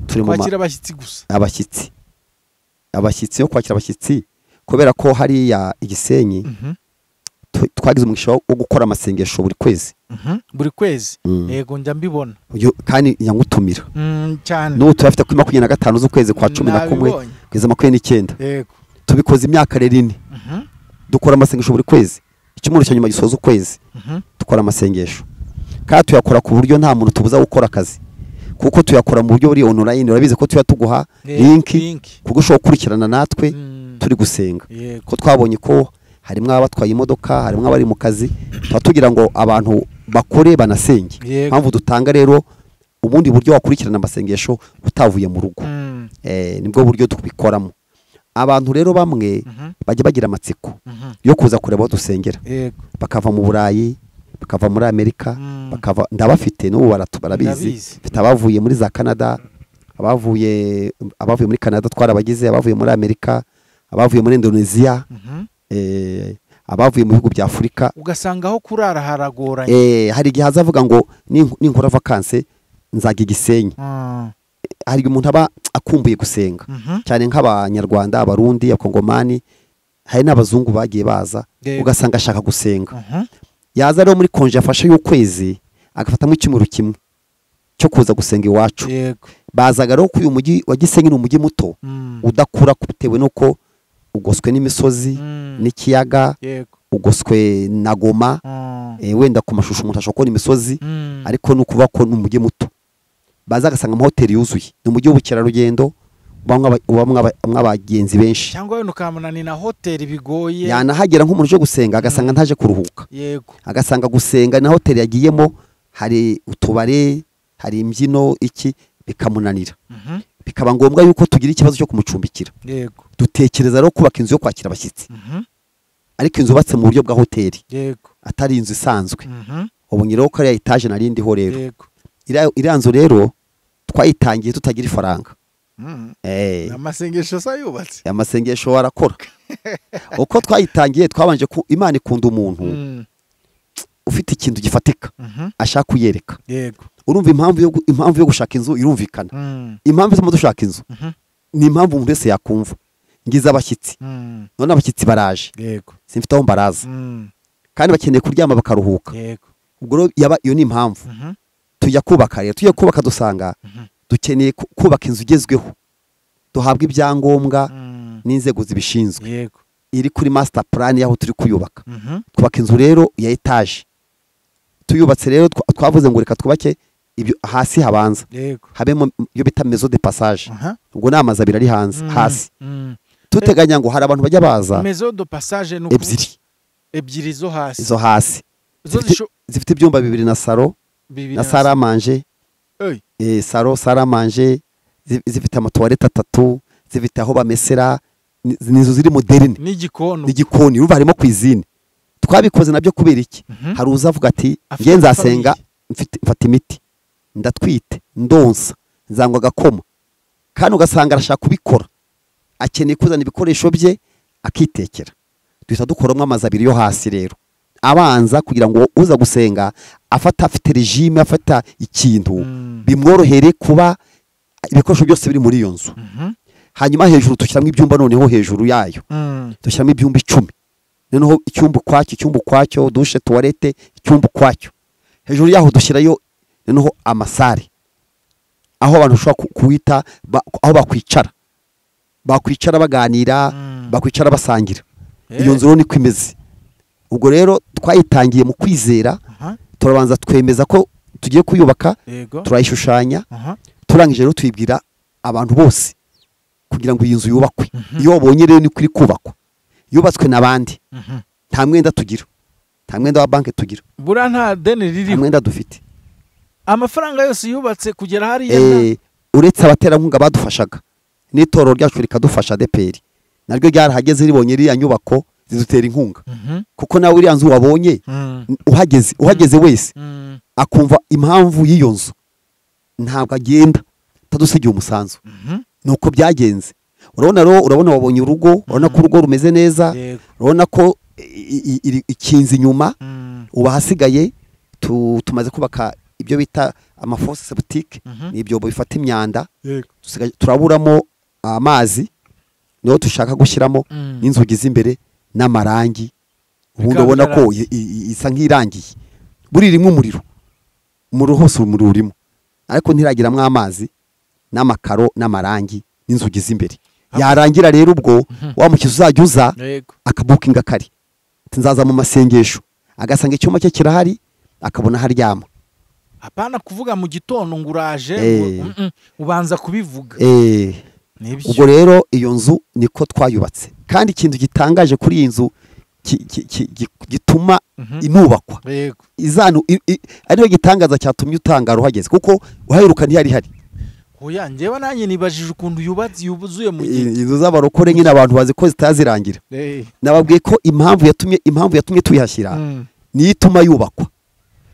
turi mu ma- kwakira abashyitsi gusa abashyitsi abashyitsi yo kwakira abashyitsi kubera ko hariya igisenyi Mhm, tu- twagize umugisha wo wo gukora amasengesho buri kwezi mhm. buri kwezi Mm. yego njya mbibona Uyu- kandi nyangutumira Mm, cyane n'ubu turafite kuri makumyabiri na gatanu z'ukwezi kwa cumi na kumwe Nabibonye. kugeza makumyabiri n'icyenda yego tubikoze imyaka rero ine Mhm, dukora amasengesho buri kwezi icyumweru cya nyuma gisoza ukwezi mhm. dukora amasengesho kandi tuyakora ku buryo nta muntu tubuza gukora akazi kuko tuyakora mu buryo buri online urabizi ko tuba tuguha Eh, linki link. ku buryo ushobora gukurikirana natwe Mm, turi gusenga yego ko twabonye ko harimo abatwaye imodoka harimo abari mu kazi tuba tugira ngo abantu bakore banasenge Yego. mpamvu dutanga rero ubundi buryo wakurikirana amasengesho utavuye mu rugo Mm, Eh, nibwo buryo tubikoramo abantu rero bamwe mhm, bajya bagira amatsiko mhm. yo kuza kureba aho dusengera yego bakava mu burayi bakava muri amerika Mm. bakava ndabafite n'ubu baratu- barabizi Ndabizi. mfite abavuye muri za canada abavuye abavuye muri canada twarabagize abavuye muri amerika abavuye muri indonesia Mhm. eh, abavuye mu bihugu bya afurika ugasanga aho kurara haragoranye Eh, hari igihe azavuga ngo "Ninku- ninkora vakanse nzajya igisenyi Mm, hari igihe umuntu aba akumbuye gusenga mhm. cyane nk'abanyarwanda abarundi abakongomani hari n'abazungu bagiye baza Yego. ugasanga ashaka gusenga Mhm. yaza rero muri konje yafashe y'ukwezi agafatamo icyumweru kimwe cyo kuza gusenga iwacu yego bazaga rero ko uyu mujyi wa gisenyi ni umujyi muto Mm, udakura bitewe n'uko ugoswe n'imisozi mm. n'ikiyaga yego ugoswe na goma Mm, eh, wenda ku mashusho umuntu ashobora kubona imisozi mm. ariko ni ukuvuga ko ni umujyi muto baza agasanga amahoteli yuzuye ni umujyi w'ubukerarugendo ubamwo aba- ubamwo aba- ubamwo abagenzi benshi cyangwa wenda ukamubona ni na hoteli bigoye yanahagera nk'umuntu uje gusenga agasanga ntaje kuruhuka yego agasanga gusenga na hoteli yagiyemo hari utubare hari imbyino iki bikamunanira Mhm, bikaba ngombwa yuko tugira ikibazo cyo kumucumbikira yego dutekereza rero kubaka inzu yo kwakira abashyitsi Mhm, ariko inzu yubatse mu buryo bwa hoteli yego atari inzu isanzwe Mhm, ubonye rero ko ariya etaje nari ndiho rero yego iriya iriya nzu rero twayitangiye tutagira ifaranga Mm, Eh, ni amasengesho asa yubatse amasengesho warakora uko twayitangiye twabanje ku imana ikunda umuntu Mm, ufite ikintu gifatika mhm, ashaka kuyereka yego urumva impamvu yo gu- impamvu yo gushaka inzu irumvikana Mm, impamvu ituma dushaka inzu mhm, ni impamvu umuntu wese yakumva ngize abashyitsi mm, none abashyitsi baraje yego simfite aho mbaraza Mm, kandi bakeneye kuryama bakaruhuka yego ubwo rero yaba iyo ni impamvu Mhm, tujya kubaka rero tujya kubaka dusanga Mhm. dukeneye ku- kubaka inzu igezweho duhabwa ibyangombwa mm, n'inzego zibishinzwe yego iri kuri master plan y'aho turi kuyubaka Mhm, twubaka inzu rero ya etaje tuyubatse rero twa- twavuze ngo reka twubake ibyo hasi habanza yego habemo iyo bita mezo de passage Aha. ubwo ni amazu abiri ari hanze Mm, hasi mm. tuteganya ngo hari abantu bajya baza mezo do passage ni uku- ebyiri ebyiri zo hasi izo hasi zo zifite- zisho- zifite ibyumba bibiri na saro bibiri na saramanje Ey, eh, saro saramanje zi- zifite amatuwarete atatu zifite aho bamesera ni ni inzu ziri moderine n'igikoni n'igikoni urumva harimo cuisine twabikoze nabyo kubera iki Mhm. hari uza avuga ati Afite nge nzasenga famille." mfite- mfata imiti ndatwite ndonsa nzangwa agakoma kandi ugasanga arashaka kubikora akeneye kuzana ibikoresho bye akitekera duhita dukoramo amazu abiri yo hasi rero abanza kugira ngo uza gusenga afata afite regime afata ikintu Mm, bimworohere kuba ibikoresho byose biri muri iyo nzu mhm, hanyuma hejuru dushyiramo ibyumba noneho hejuru yayo mm, dushyiramo ibyumba icumi noneho icyumba ukwacyo icyumba ukwacyo dushe tuwarete icyumba ukwacyo hejuru yaho dushyirayo noneho amasare aho abantu bashobora ku- kuwita ba- aho bakwicara bakwicara baganira Mm. bakwicara basangira Eh. iyo nzu rero niko imeze ubwo rero twayitangiye mu kwizera aha, turabanza twemeza ko tugiye kuyubaka yego turayishushanya aha, turangije rero tuyibwira abantu bose kugira ngo iyi nzu yubakwe iyo wabonye rero niko iri kubakwa yubatswe n'abandi mhm. nta mwenda tugira nta mwenda wa banki tugira buriya nta deni nta ririho mwenda dufite amafaranga yose yubatse kugera hariya nta- Eh, uretse abaterankunga badufashaga n'itorero ryacu rikadufasha deperi naryo ryarahageze ribonye iriya nyubako zidutera inkunga Mhm, kuko nawe iriya nzu wabonye mm, n- uhageze uhageze wese mm, akumva impamvu y'iyo nzu ntabwo agenda atadusigiye umusanzu mhm. nuko byagenze urabona rero urabona wabonye urugo urabona ko urugo rumeze neza Yego, urabona ko i- i- iri- ikinze inyuma mm, ubu ahasigaye tu- tumaze kubaka ibyo bita amafose septique Mhm. ni ibyobo bifata imyanda yego, dusigaje- turaburamo amazi niho dushaka gushyiramo Mm. n'inzugi z'imbere n'amarangi ubundi Bikaba ubona ko byara- i- i- isa nk'irangiye buri rimwe umuriro umuriro hose umuriro urimo ariko ntiragiramo amazi n'amakaro n'amarangi n'inzugi z'imbere yarangira rero ubwo wa mukezi uzajya uza yego akabukinga kari ati nzaza mu masengesho agasanga icyuma cye kirahari akabona haryama apana kuvuga mu gitondo ngo uraje Eh. ngo- Mm-mm. ubanza kubivuga Eh, nibyo ubwo rero iyo nzu niko twayubatse kandi ikintu gitangaje kuri iyi nzu ki- ki- ki- gi- gituma Mhm. inubakwa yego izanu i- i- ariyo gitangaza cyatumye utangara uhageze kuko uhaheruka ntiyari ihari oya njyewe nanjye nibajije ukuntu yubatse yuzuye mu gihe I- inzu z'abarokore nyine abantu bazi ko zitazirangira Eh. nababwiye ko impamvu yatumye impamvu yatumye tuyihashyira Mm. niyo ituma yubakwa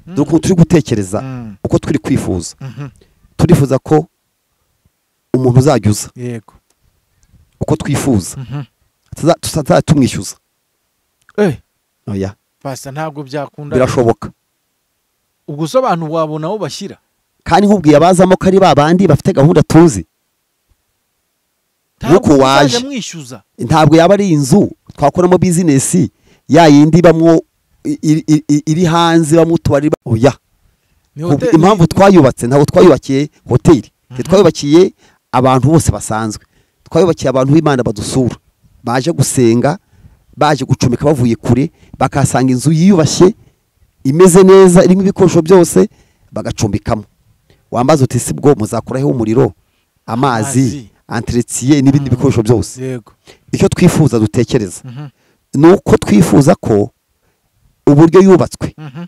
dore ukuntu turi gutekereza Mm. uko turi kwifuza Mhm. turifuza ko umuntu uzajya uza yego uko twifuza Mhm. Tuza- tutazajya tumwishyuza eh oya pasta ntabwo byakunda birashoboka ubwo so abantu wabona aho bashyira kandi nk'ubwiye abazamo ko ari ba bandi bafite gahunda tuzi Nuko Ntabwo waje. muzajya mwishyuza ntabwo yaba ari inzu twakoramo bizinesi ya yindi ibamwo i- i- i- iri hanze ibamwo utubari ba- oya ni Ubu hoteli impamvu twayubatse ntabwo twayubakiye hoteli ntitwayubakiye abantu bose basanzwe twayubakiye abantu b'imana badusura baje gusenga baje gucumeka bavuye kure bakahasanga inzu yiyubashye imeze neza irimo ibikoresho byose bagacumbikamo wambaza uti si bwo muzakuraho umuriro amazi Amazi. anteretiye n'ibindi bikoresho byose yego icyo twifuza dutekereza Mhm. ni uko twifuza ko uburyo yubatswe Mhm.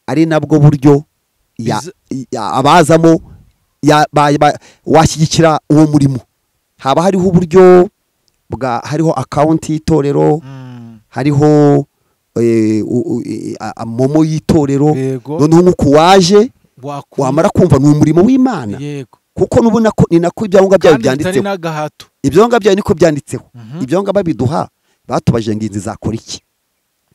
ari nabwo buryo ya- Biza- ya- abazamo ya- ba- ba- washyigikira uwo murimo haba hariho uburyo bwa hariho akawunti y'itorero Mm. hariho eh, u- u- i- a- a- momo y'itorero Yego. noneho nk'uko waje Waku- wamara kumva ni umurimo w'imana yego kuko n'ubona ko ni nako ibyangombwa byawe kandi bitari byanditseho n'agahato ibyonga byayo niko byanditseho Mhm. ibyonga babiduha batubajije ngo inzu izakora iki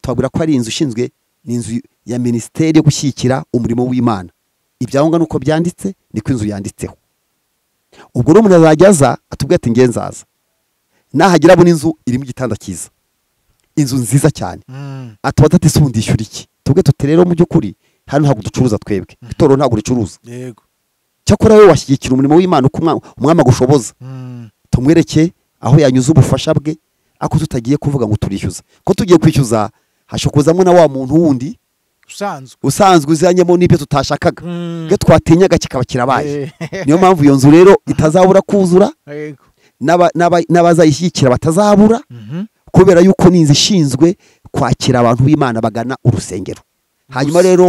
twabwira ko ari inzu ishinzwe ni inzu ya minisiteri yo gushyigikira umurimo w'imana ibyangombwa nuko byanditse niko inzu yanditseho ubwo rero umuntu azajya aza atubwira ati nge nzaza nahagira abona inzu irimo igitanda cyiza inzu nziza cyane Mm. atubaza ati "Se ubu ndishyura iki tubwe tuti rero mu by'ukuri hano ntabwo ducuruza twebwe itorero ntabwo ricuruza yego cyakora wowe washyigikira umurimo w'imana uko umwa- umwami agushoboza Mm. tumwereke aho yanyuze ubufasha bwe ako tutagiye kuvuga ngo turishyuza ko tugiye kwishyuza hashobora kuzamo na wa muntu wundi usanzwe usanzwe uzanyemo n'ibyo tutashakaga Mm. iyo twatinyaga kikaba kirabaye Eh. niyo mpamvu iyo nzu rero itazabura kuzura yego n'aba- n'aba- n'abazayishyigikira batazabura Mhm. kubera yuko ni inzu ishinzwe kwakira abantu b'imana bagana urusengero hanyuma Gusa. rero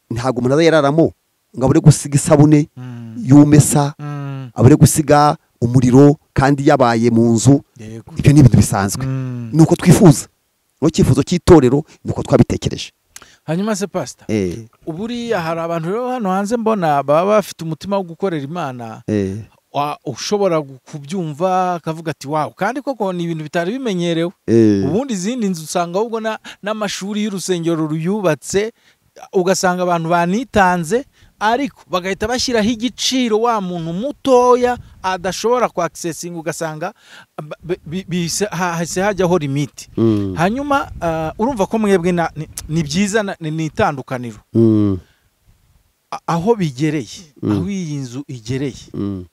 ntabwo umuntu azayararamo ngo abure gusiga isabune Mm. y'umesa Mm. abure gusiga umuriro kandi yabaye mu nzu yego ibyo ni ibintu bisanzwe Mm. ni uko twifuza ni icyifuzo cy'itorero ni uko twabitekereje hanyuma se pasita uburiya hari abantu rero hano hanze mbona baba bafite umutima wo gukorera imana wa- ushobora gu- kubyumva akavuga ati wawu kandi koko ni ibintu bitari bimenyerewe ubundi izindi nzu usanga ahubwo na- n'amashuri y'urusengero ruyubatse ugasanga abantu banitanze ariko bagahita bashyiraho igiciro wa muntu mutoya adashobora kwakisesinga ugasanga ba- bi- bi- bihise- hahise hajyaho limiti Mm. hanyuma ah, urumva ko mwebwe na- ni- ni byiza na- ni ni itandukaniro Mm. A- aho bigereye Mm. aho iyi nzu igereye Mm.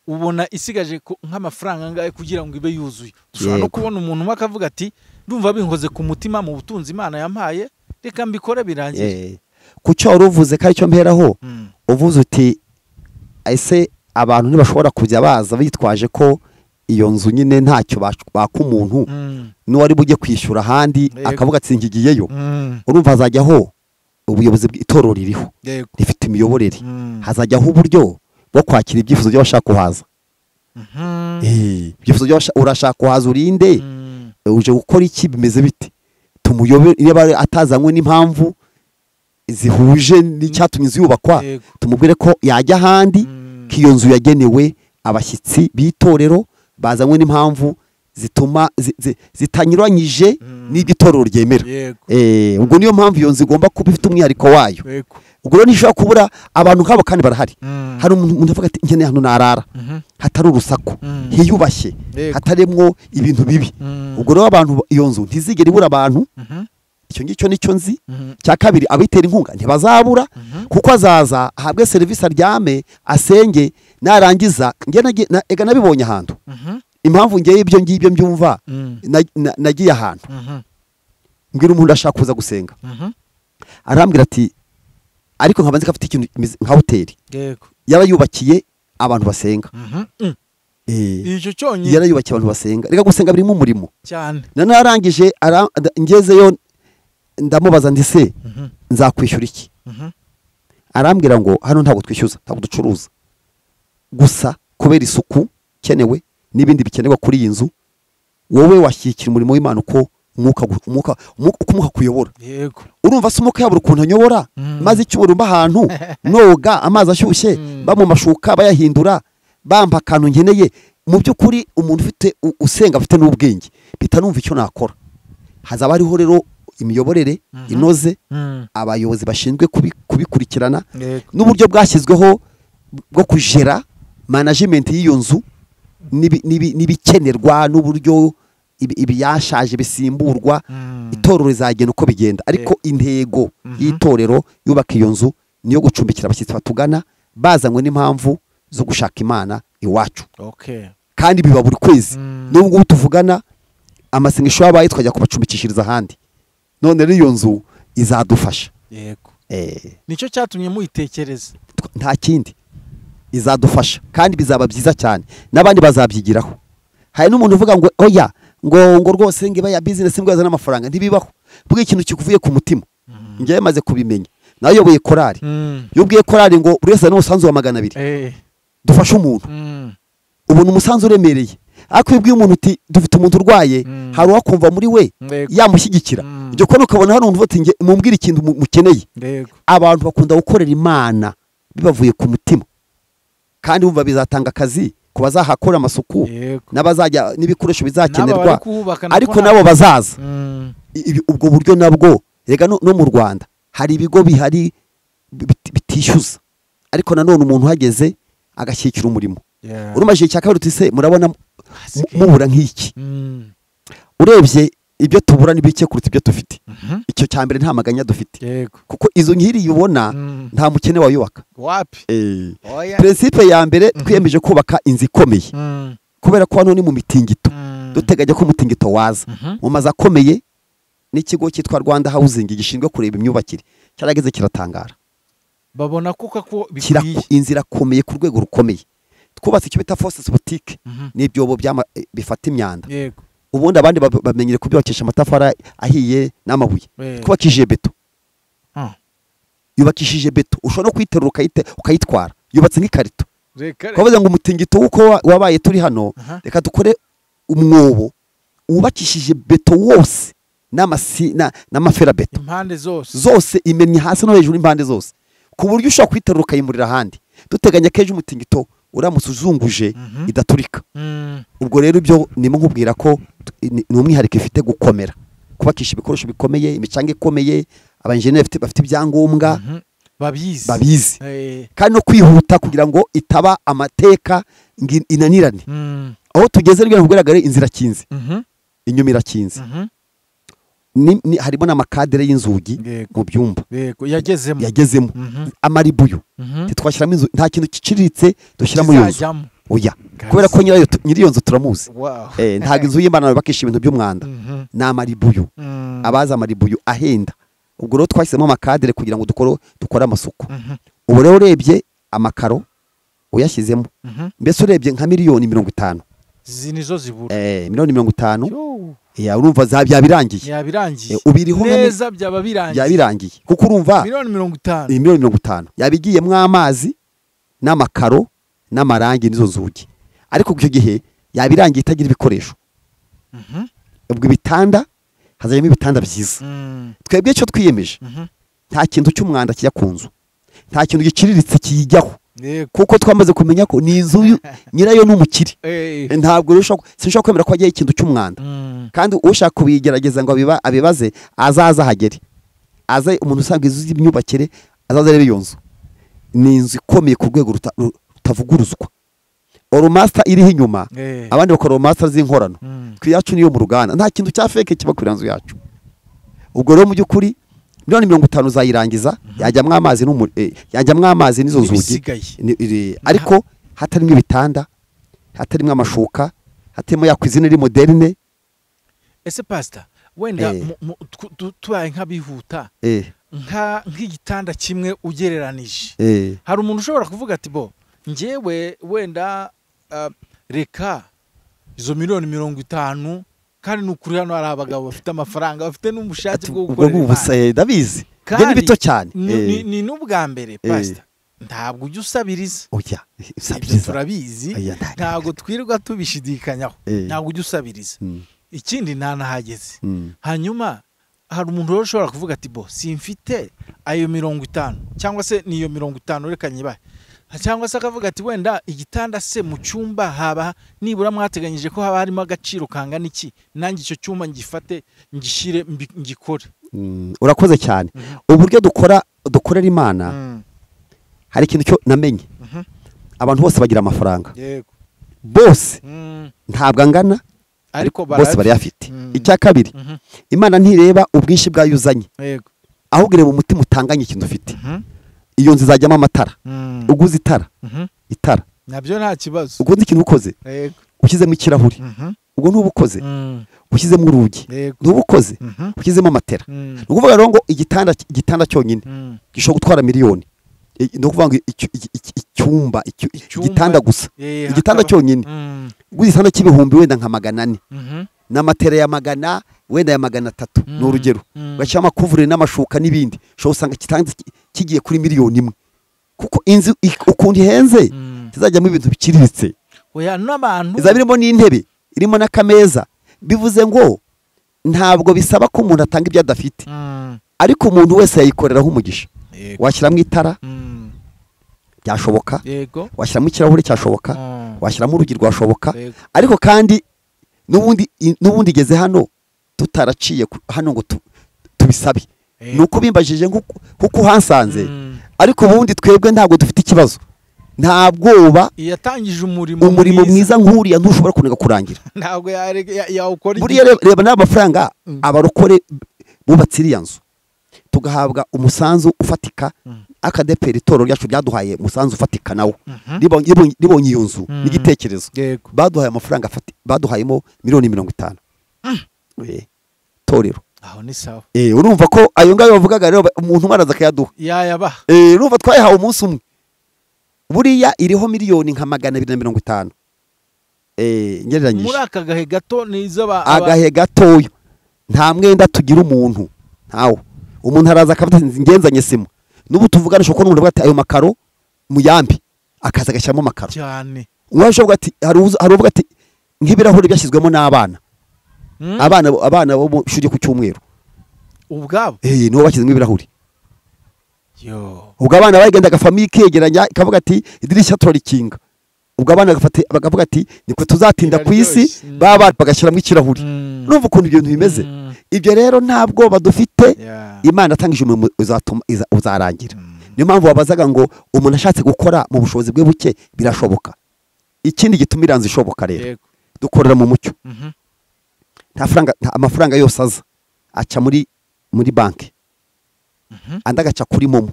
ubona isigaje ku- nk'amafaranga angahe kugira ngo ibe yuzuye dushobora no Yego. kubona umuntu umwe akavuga ati ndumva binkoze ku mutima mu butunzi imana yampaye reka mbikore birangire Eh. ku cyo wari uvuze ko aricyo mperaho Mm. uvuze uti ese abantu ntibashobora kujya baza bitwaje ko iyo nzu nyine ntacyo bash- baka umuntu Mm. n'uwari bujye kwishyura ahandi Yego. akavuga ati ngigiyeyo Mm. urumva hazajyaho ubuyobozi bw'itorero ririho yego rifite imiyoborere Mm. hazajyaho uburyo bwo kwakira ibyifuzo by'abashaka kuhaza Mhm. Eh, ibyifuzo by'abasha- urashaka kuhaza urinde Mm. uje gukora iki bimeze bite tumuyobe niba ari- atazanywe n'impamvu zihuje n'icyatumye inzu yubakwa Yego. tumubwire ko yajya ahandi Mm. ko iyo nzu yagenewe abashyitsi b'itorero bazanywe n'impamvu zituma zi- zi- zitanyuranyije Mm. n'ibyo itorero ryemera yego Eh, ubwo niyo mpamvu iyo nzu igomba kuba ifite umwihariko wayo yego ubwo rero ntishobora kubura abantu nk'abo kandi barahari Mm. hari umuntu umuntu avuga ati nkeneye ahantu narara hatari urusaku Mm. hiyubashye Yego. hatarimo ibintu bibi Mm. ubwo rero abantu iyo nzu ntizigere ibura abantu Mhm. icyo ngicyo nicyo nzi Mhm. cya kabiri abitera inkunga ntibazabura kuko azaza ahabwe serivisi aryame asenge narangiza njye nagi- na- ega nabibonye ahantu Mhm. impamvu ngewe ibyo ngibyo mbyumva Mm. na- na- nagiye ahantu Mhm. mbwira umuntu ashaka kuza gusenga Mhm. arambwira ati ariko nkabanza ko afite ikintu kimeze nka hoteli yego yaba yubakiye abantu basenga Mhm. Mm. Eh, icyo cyonyine yarayubakiye abantu basenga reka gusenga birimo umurimo cyane nanone arangije ara- nda- ngezeyo ndamubaza ndi se Mhm. nzakwishyura iki Mhm. arambwira ngo hano ntabwo twishyuza ntabwo ducuruza gusa kubera isuku ikenewe n'ibindi bikenerwa kuri iyi nzu wowe washyigikira umurimo w'imana uko umwuka gu- umwuka umwuka- uko umwuka akuyobora yego urumva se umwuka yabura ukuntu anyobora Mm. maze icyubura mba ahantu noga amazi ashyushye Mm. ba mu mashuka bayahindura bampa akantu nkeneye mu by'ukuri umuntu ufite u- usenga afite n'ubwenge mpita numva icyo nakora hazaba hariho rero imiyoborere Mhm. inoze Mm. abayobozi bashinzwe kubi- kubikurikirana yego n'uburyo bwashyizweho bwo kujera manajimenti y'iyo nzu n'ibi- n'ibi- n'ibikenerwa n'uburyo ibi- ibiyashaje bisimburwa Mm. itorero rizagenda uko bigenda ariko intego y'itorero yubaka iyo nzu ni iyo gucumbikira abashyitsi batugana bazanywe n'impamvu zo gushaka imana iwacu okay kandi biba buri kwezi Mm. n'ubwo ngubu tuvugana amasengesho yabaye twajya kubacumbikishiriza ahandi none rero iyo nzu izadufasha yego Eh, nicyo cyatumye muyitekereza tw- nta kindi izadufasha kandi bizaba byiza cyane n'abandi bazabyigiraho hari n'umuntu uvuga ngo oya ngo ngo rwose ngiba ya bizinesi ngo yazane amafaranga ntibibaho bw'iyo ikintu kikuvuye ku mutima ngewe maze kubimenya nayoboye korari Mm. iyo ubwiye korari ngo buri wese azane umusanzu wa magana abiri Eh. dufashe umuntu Mm. ubona umusanzu uremereye ariko iyo ubwiye umuntu uti dufite umuntu urwaye Mm. hari uwakumva muri we Yego. yamushyigikira Mm. jya ukora ukabona hano umuntu uti mumbwire ikintu mu- mukeneye yego abantu bakunda gukorera imana bibavuye ku mutima kandi wumva bizatanga akazi ku bazahakora amasuku yego n'abazajya n'ibikoresho bizakenerwa bari kuhubaka nako ariko nta- nabo bazaza Mm. ibi- ubwo buryo nabwo rega no no mu rwanda hari ibigo bihari biti- bitishyuza ariko nanone umuntu uhageze agashyikira umurimo Yeah. urumajije icya kabiri uti se murabona mu- Asigaye. mubura nk'iki Mm. urebye ibyo tubura ni bike kuruta ibyo dufite Mhm. icyo cya mbere nta maganya dufite yego kuko izo nkiri ubona Mm. nta mukene wayubaka wapi oya peresipe ya mbere twiyemeje kubaka inzu ikomeye Mm. kubera ko hano ni mu mitingito Mm. duteganya ko umutingito waza Mhm. mu mazu akomeye n'ikigo cyitwa rwanda hawuzingi gishinzwe kureba imyubakire cyarageze kiratangara babona kuko ko Kira- bikwiye inzira akomeye ku rwego rukomeye twubatse icyo bita forces boutique Mhm. n'ibyobo byama- eh, bifata imyanda yego ubundi abandi bab- bamenyere kubyubakisha amatafari ahiye n'amabuye Eh. twubakishije beto Ah. yubakishije beto ushobora no kuyiterura ukayite- ukayitwara yubatse nk'ikarito reka twavuze ngo umutingito w'uko wa- wabaye turi hano Aha. reka dukore umwobo wubakishije beto wose n'amasi- na- n'amaferabeto impande zose zose imennye hasi no hejuru impande zose ku buryo ushobora kuyiterura ukayimurira ahandi duteganya ko ejo umutingito uramutse uzunguje Mhm. idaturika Mm. ubwo rero ibyo ndimo nkubwira ko t- ni ni umwihariko ifite gukomera kubakisha ibikoresho bikomeye imicanga ikomeye abanjeneri bafite- bafite ibyangombwa Mhm. babizi babizi Eh. kandi no kwihuta kugira ngo itaba amateka ngo in- inanirane Mm. aho tugeze rero ntibugaragare inzira akinze Mhm. inyuma irakinze Mhm. Ni- ni- harimo n'amakadere y'inzugi Yego. mu byumba yego yagezemo yagezemo Mhm. amaribuyu Mhm. ntitwashyiramo inzu nta kintu giciriritse dushyiramo iyo nzu Kizajyamo. oya Gazi. kubera ko nyirayo tu- nyiri iyo nzu turamuzi Wow. Eh, ntabwo inzu y'imana yubakisha ibintu by'umwanda Mhm. ni amaribuyu Mm. abazi amaribuyu ahenda ubwo rero twahisemo amakadere kugira ngo dukore dukore amasuku Mhm. ubu rero urebye amakaro uyashyizemo Mhm. mbese urebye nka miliyoni mirongo itanu izi nizo zibura Eh, miliyoni mirongo itanu Yo. ya urumva za byabirangiye yabirangiye Eh, ubiriho nka mi- neza byaba birangiye byabirangiye kuko urumva miliyoni mirongo itanu iyi miliyoni mirongo itanu yabigiyemo amazi n'amakaro n'amarangi n'izo nzugi ariko icyo gihe yabirangiye itagira ibikoresho Mhm. ubwo ibitanda hazajyamo ibitanda byiza Mm. twebwe icyo twiyemeje Mhm. nta kintu cy'umwanda kijya ku nzu nta kintu giciriritse kiyijyaho yego kuko twamaze kumenya ko ni inzu y'u- nyirayo ni umukire Eh. ntabwo rero ushobora- sinshobora kwemera ko hajyaho ikintu cy'umwanda Mm. kandi ushaka kuyigerageza ngo abiba- abibaze azaze ahagere aze umuntu usanga inzu z'imyubakire azaza rero iyo nzu ni inzu ikomeye ku rwego ruta- ru- rutavuguruzwa oromasita iriho inyuma Eh. abandi bakora oromasita z'inkorano Mm. ku yacu niyo mu ruganda nta kintu cya feke kiba kuri nzu yacu ubwo rero mu by'ukuri miliyoni mirongo itanu uzayirangiza yajyamo amazi n'umu- eh, yajyamo amazi n'izo nzugi N'ibisigaye. Ni- iri- ariko hatarimo ibitanda hatarimo amashuka hatarimo ya kwizina iri moderne ese pasita wenda Eh. mu- mu- tw- tu- tubaye nk'abihuta eh, nka- nk'igitanda kimwe ugereranije eh, hari umuntu ushobora kuvuga ati bo ngewe wenda ah, reka izo miliyoni mirongo itanu kandi ni ukuri hano hari abagabo bafite amafaranga bafite n'ubushake ati, bwo ubwo gukorera ngubusa imana eh, ndabizi Kandi njye ni bito cyane ni- Eh, ni- ni n'ubwa mbere pasita ntabwo ujya usabiriza oya ibyo usabiriza turabizi Aya, nta- ntabwo twirirwa tubishidikanyaho Eh. ntabwo ujya usabiriza Mm, ikindi nta n'ahageze mm, hanyuma hari umuntu rero ushobora kuvuga ati bo simfite ayo mirongo itanu cyangwa se niyo mirongo itanu reka nyibahe cyangwa se akavuga ati wenda igitanda se mu cyumba haba nibura mwateganyije ko haba harimo agaciro kangana iki nanjye icyo cyumba ngifate ngishyire mbi- ngikore mm. urakoze cyane uburyo dukora dukorera imana Mm, hari ikintu cyo namenye mhm, abantu bose bagira amafaranga yego bose Mm, ntabwo angana ariko bose barayafite Mm. icya kabiri Mhm, imana ntireba ubwinshi bwayo uzanye yego ahubwo ireba umutima utanganye ikintu ufite Mhm, iyo nzu izajyamo amatara mm, uguze itara mhm. itara nabyo nta kibazo uguze ikintu ukoze yego ushyizemo ikirahuri Mhm, ubwo ni ubukoze mm, ushyizemo urugi yego ni ubukoze Mhm, ushyizemo amatera mm, ni ukuvuga rero ngo igitanda igitanda cyonyine mm. gishobora gutwara miliyoni I- ni ukuvuga ngo icyu- iki- iki- icyumba icyu- Icyumba. igitanda gusa Eh, igitanda hakaba- cyonyine Mm, uguze igitanda cy'ibihumbi wenda nka magana ane mhm. n'amatera ya magana wenda ya magana atatu ni Mm, urugero mm. bashyiramo amakuvureri n'amashuka n'ibindi ushobora usanga kitanze kigiye kuri miliyoni imwe kuko inzu ik- ukuntu ihenze Mm. izajyamo ibintu biciriritse oya n'abantu izaba irimo n'intebe irimo n'akameza bivuze ngo ntabwo bisaba ko umuntu atanga ibyo adafite Mm, ariko umuntu wese yayikoreraho umugisha yego washyiramo itara Mm, byashoboka yego washyiramo ikirahure cyashoboka Mm. washyiramo urugi rwashoboka Yego. ariko kandi n'ubundi i- n'ubundi igeze hano tutaraciye ku- hano ngo tu- tubisabe Yego. ni uko bimbajije nk'uko nk'uko uhasanze Mm. ariko ubundi twebwe ntabwo dufite ikibazo nta bwoba yatangije umurimo umurimo mwiza nk'uriya ntushobora kunega kurangira ntabwo yareka- ya- yawukora buriya igihe- reba- reba n'aya mafaranga Mm. abarokore bubatse iriya nzu tugahabwa umusanzu ufatika Mm. akadepera itorero ryacu ryaduhaye umusanzu ufatika nawo Mhm. ribonye ribonye- ribonye iyo nzu Mm. n'igitekerezo yego baduhaye amafaranga afati baduhayemo miliyoni mirongo itanu Eh, torero aho ni sawa Eh, urumva ko ayo ngayo bavugaga rero ba- umuntu umwe araza akayaduha yayabaha Eh, urumva twayahawe umunsi umwe buriya iriho miliyoni nka magana abiri na mirongo itanu Eh, muri ngereranyije aka gahe gato ni iz'aba- aba- agahe gatoya nta mwenda tugira umuntu ntawo umuntu araza akafata ati, ngenzanye sima n'ubu tuvugana ushobora kubona umuntu avuga ati ayo makaro muyambi akaza agashyiramo amakaro cyane uwasha uvuga ati hari uza- hari uvuga ati nk'ibirahuri byashyizwemo n'abana Mm. abana abana bo mu ishuri ryo ku cyumweru ubwabo eh nibo bashyizemo ibirahuri yo ubwo abana bagendaga famiye ikegeranya ikavuga ati idirishya turarikinga ubwo abana bagafata bakavuga ati niko tuzatinda ku isi Biraryoshye. Mm. baba bagashyiramo ikirahuri Mm. numva ukuntu ibyo bintu bimeze Mm. ibyo rero ntabwo badufite Ya. imana atangije umurimo uzatuma iza- uzarangira Mm. niyo mpamvu wabazaga ngo umuntu ashatse gukora mu bushobozi bwe buke birashoboka ikindi gituma iranzu ishoboka rero yego dukorera mu mucyo Mhm. nta faranga nta amafaranga yose aza aca muri muri banki Mhm. andi agaca kuri momo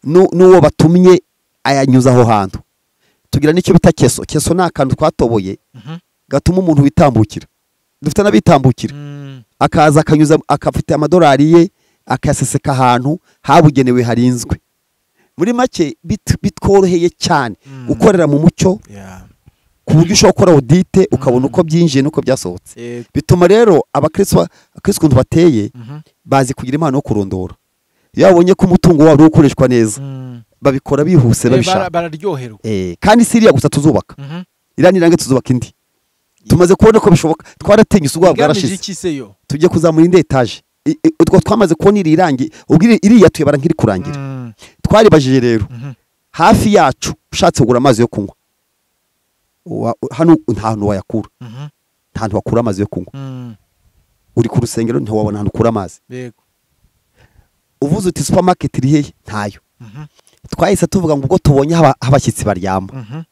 Nu- n'uwo batumye ayanyuza aho hantu tugira n'icyo bita keso keso ni akantu twatoboye Mhm. gatuma umuntu witambukira dufite n'abitambukira Mm. akaza akanyuza akafite amadolari ye akayaseseka ahantu habugenewe harinzwe muri make bit- bitworoheye cyane Mm. gukorera mu mucyo Ya. ku buryo ushobora gukora audite ukabona uko byinjiye n'uko byasohotse Yego. bituma rero abakristo abakristo ukuntu bateye Mhm. bazi kugira impano yo kurondora iyo babonye ko umutungo wabo uri gukoreshwa neza Mm. babikora bihuse Eh, bara- babishaka bararyoherwa Eh, kandi si iriya gusa tuzubaka Mhm. iriya nirange tuzubaka indi tumaze kubona ko bishoboka twaratinyutse ubwoba igamije bwarashize iki se yo tugiye kuzamura indi etaje I- i- utwo twamaze kubona iri irangi ubwo iri- iriya tuyabara nk'iri kurangira Mm. twaribajije rero Mhm. hafi yacu ushatse kugura amazi yo kunywa Wa- hano nta hantu wayakura Mhm. nta hantu wakura amazi yo kunywa Mm. uri ku rusengero ntiwabona ahantu ukura amazi yego uvuze uti supermarket iri hehe ntayo Mhm. twahise tuvuga ngo ubwo tubonye haba- aho abashyitsi baryama Mhm.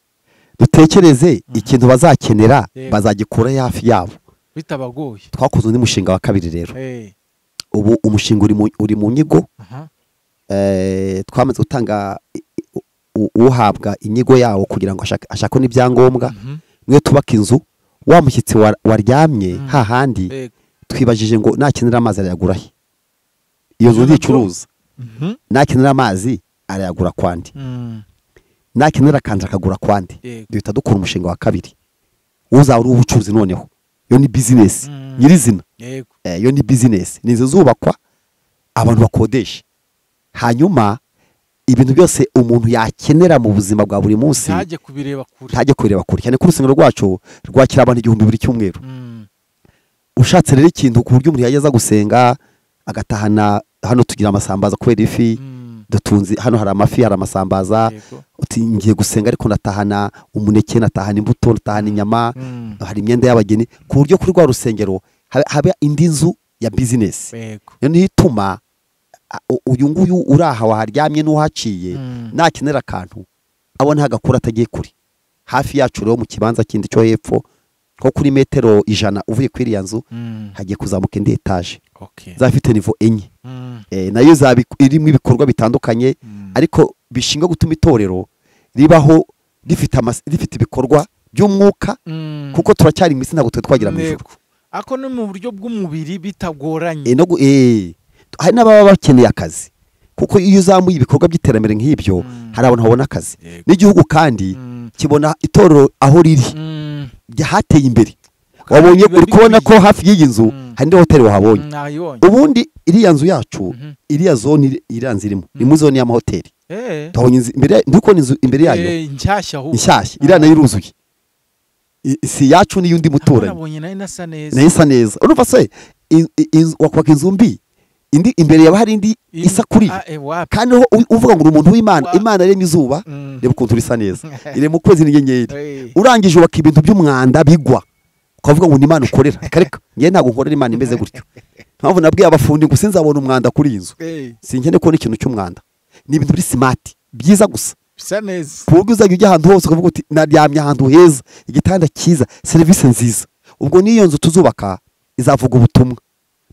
dutekereze ikintu bazakenera Yego. bazagikura hafi yabo bitabagoye twakoze undi mushinga wa kabiri rero Eh, ubu umushinga uri mu- uri mu nyigo aha, eh, twamaze gutanga i- i- u- uhabwa inyigo yawo kugira ngo ashake- ashake n'ibyangombwa mhm. niyo tubaka inzu wa mushyitsi wa- waryamye Mm. hahandi Eh, twibajije ngo nakenera amazi arayagura he iyo nzu Ijana nticuruza mhm. nakenera amazi arayagura kwandi Mm, nakenera kanje akagura kwandi Yego. duhita dukora umushinga wa kabiri uzaba ari uw'ubucuruzi noneho iyo ni bizinesi Mm. nyirizina yego Eh, iyo ni bizinesi ni inzu zubakwa abantu bakodesha hanyuma ibintu byose umuntu yakenera mu buzima bwa buri munsi ntajye kubireba kure ntajya kubireba kure cyane ko urusengero rwacu rwakira abantu igihumbi buri cyumweru Mm, ushatse rero ikintu ku buryo umuntu yageza gusenga agatahana hano tugira amasambaza kubera ifi mm, dutunze hano hari amafi hari amasambaza yego uti ngiye gusenga ariko natahana umuneke natahana imbuto natahana inyama Mm, hari imyenda y'abageni ku buryo kuri rwa rusengero habe- habe indi nzu ya bizinesi yego iyo niyo ituma a- u- uyu nguyu uri aha waharyamye n'uhaciye Mm. nakenera akantu abona hagakura atagiye kure hafi yacu rero mu kibanza kindi cyo hepfo nko kuri metero ijana uvuye kuri iriya nzu Mm, hagiye kuzamuka indi etaje okay. izafite nivo enye Mm, Eh, nayo izaba ik- irimo ibikorwa bitandukanye mm, ariko bishinga gutuma itorero ribaho rifite amas- rifite ibikorwa by'umwuka mm. kuko turacyari mu isi ntabwo twari twagera mu ijoro Yego. ako ni mu buryo bw'umubiri bitagoranye Eh, no gu- eh, hari n'ababa bakeneye akazi kuko iyo uzamuye ibikorwa by'iterambere nk'ibyo Mm. hari abantu babona akazi Yego. n'igihugu kandi Mm, kibona itorero aho riri mm, rya- hateye imbere wabonye biba uri kubona ko bikwiye. hafi y'iyi nzu Mm. hari indi hoteli wahabonye nayibonye ubundi iriya nzu yacu Mhm. iriya zone iri- iriya nzu irimo ni muri zone y'amahoteli Eh, tuhabonye inzu imbere ndi kubona inzu imbere yayo eh, nshyashya ahubwo inshyashya Ah. iriya nayo iruzuye I- si iyacu n'iy'undi muturanyi nabonye nayo nasa neza nayo isa neza urumva se in- in- inzu- wakubaka inzu mbi indi imbere yaba hari indi Im- isa kuri Ah, eh, wapi kandi ho u- uvuga ngo uri umuntu w'imana Wa- imana yaremye izuba Mm. reba ukuntu risa neza irema ukwezi n'inyenyeri Eh, urangije ubaka ibintu by'umwanda bigwa ukavuga ngo ni imana ukorera reka reka ngewe ntabwo nkorera imana imeze gutyo mpamvu nabwiye abafundi ngo sinzabona umwanda kuri iyi nzu eh, sinkeneye kubona ikintu cy'umwanda ni ibintu biri simati byiza gusa bisa neza ku buryo uzajya ujya ahantu hose ukavuga uti naryamye ahantu heza igitanda cyiza serivisi nziza ubwo n'iyo nzu tuzubaka izavuga ubutumwa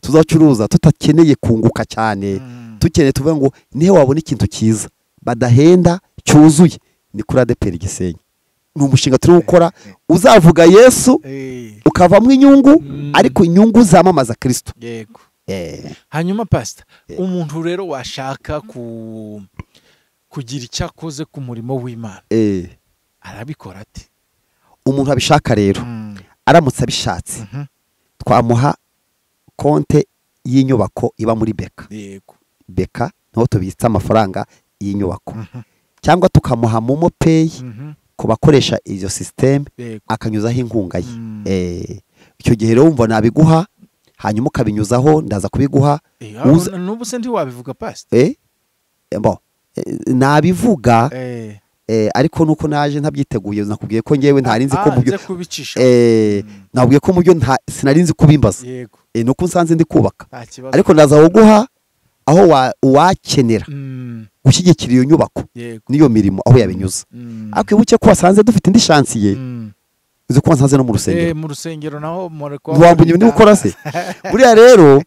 tuzacuruza tutakeneye kunguka cyane Mm. dukeneye tuvuga ngo nihe wabona ikintu cyiza badahenda cyuzuye ni kuri adeperi gisenyi ni umushinga turi gukora uzavuga yesu Eh, ukavamo inyungu Mm. ariko inyungu zamamaza kirisito yego Eh, hanyuma pasita Eh. umuntu rero washaka ku kugira icyo akoze ku murimo w'imana eh. arabikora ate umuntu abishaka rero Mm, aramutse abishatse mhm, twamuha konte y'inyubako iba muri beka yego beka niho tubitsa amafaranga y'inyubako Mhm. cyangwa tukamuha momo peyi mhm, ku bakoresha izo sisiteme yego akanyuzaho inkunga ye Mm. Eh, icyo gihe rero wumva nabiguha hanyuma ukabinyuzaho ndaza kubiguha Eh, uza- ah, n'ubu se ntiwabivuga pasita eh, eh, bo, eh, nabivuga Eh, eh, ariko nuko naje ntabyiteguye nakubwiye ko ngewe ntari nzi ah, ko mu byo nze kubicisha eh, Mm. nabwiye ko mu byo nta- sinari nzi kubimbaza yego Eh, nuko nsanze ndi kubaka nta kibazo ariko ndaza kuguha aho wa- uwakenera Mm, gushyigikira iyo nyubako yego n'iyo mirimo aho yabinyuza Mm, ariko wibuke ko wasanze dufite indi shansiye mm. uzi ko wasanze no mu Eh, rusengero mu rusengero naho muri ntiwambunye ibintu ukora se buriya rero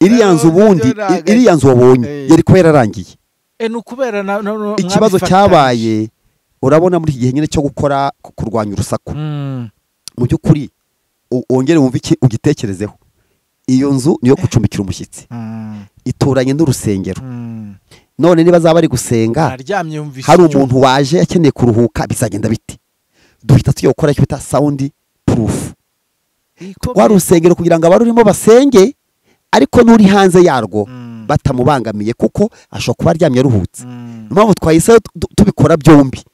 iriya nzu ubundi Nabyo ntabwo- iriya nzu wabonye Eh. yari kuba yararangiye ni ukubera na- na- na- ikibazo mwabifatanyije. cyabaye urabona muri iki gihe nyine cyo gukora ku- kurwanya urusaku Mm, mu by'ukuri u- wongere wumve iki ugitekerezeho iyo nzu niyo gucumbikira umushyitsi mm, ituranye n'urusengero mm. none niba azaba ari gusenga aryamye yumvise hari icyuma. umuntu waje akeneye kuruhuka bizagenda biti duhita tujya gukora icyo bita sawundi purufu Ikomeye. rwa rusengero kugira ngo abarurimo basenge ariko n'uri hanze yarwo Mm, batamubangamiye kuko ashobora kuba aryamye aruhutse mm, impamvu twahise tu- tubikora byombi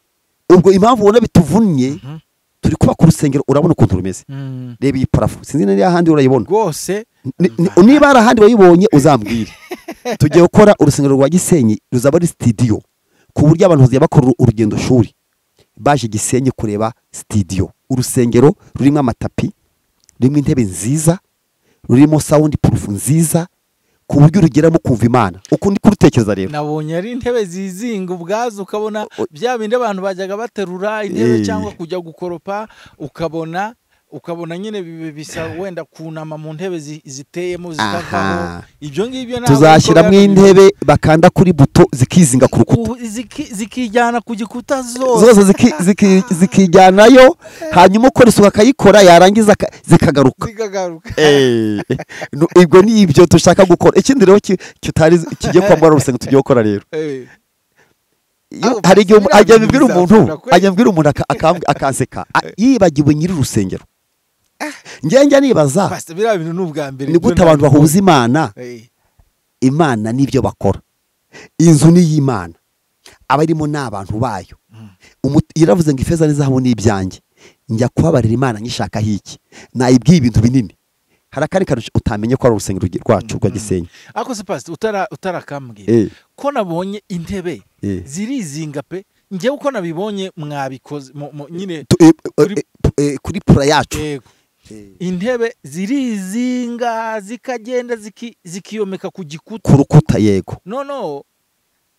ubwo impamvu ubona bituvunnye mhm, turi kubaka urusengero urabona ukuntu rumeze mm. reba iyi parafu sinzi niba ahandi urayibona rwose Ni- ni- niba hari ahandi wayibonye uzambwire tugiye gukora urusengero rwa gisenyi ruzaba ari sitidiyo ku buryo abantu bazajya bakora uru- urugendo shuri baje gisenyi kureba sitidiyo urusengero rurimo amatapi rurimo intebe nziza rurimo sawundi purufu nziza ku buryo urugeramo kumva imana uko ni kurutekereza rero nabonye ari intebe zizinga ubwazo ukabona bya bindi abantu bajyaga baterura intebe Eh. cyangwa kujya gukoropa ukabona ukabona nyine bibi- bisa wenda kunama mu ntebe zi- ziteyemo zitavaho Aha. ibyo ngibyo ntabwo tuzashyiramo bikorera- intebe bakanda kuri buto zikizinga ku rukuta Ku- ziki- zikijyana ku gikuta zose zose ziki- ziki- zikijyanayo hanyuma ukora isuku akayikora yarangiza aka- zikagaruka zikagaruka Eh, no- ibyo ni ibyo dushaka gukora ikindi rero ki- kitari kigiye kwambara urusengo tugiye gukora rero Eh, Iyo- Aho, hari igihe umu- biriya ajya bintu abibwira bizakunda umuntu kweli. ajya abwira umuntu aka- akambwi- akanseka a- yibagiwe nyiri urusengero njya nibaza Pastor, biriya bintu ni ubwa mbere ni gute abantu bahuza imana imana n'ibyo bakora inzu ni iy'imana abarimo ni abantu bayo Umu- yaravuze ngo ifeza n'izahabu ni ibyanjye njya kubabarira imana nyishakaho iki nayibwiye ibintu binini hari akandi kantu utamenye ko ari urusengero rwe- rwacu rwa gisenyi ako se pastor utara utarakambwira Eh, ko nabonye intebe eh. zirizinga pe njyewe uko nabibonye mwabikoze mu- mu- nyine Tu- eh, eh, Kuri- eh, eh, kuri pura yacu yego intebe zirizinga zikagenda ziki- zikiyomeka ku gikuta ku rukuta yego noneho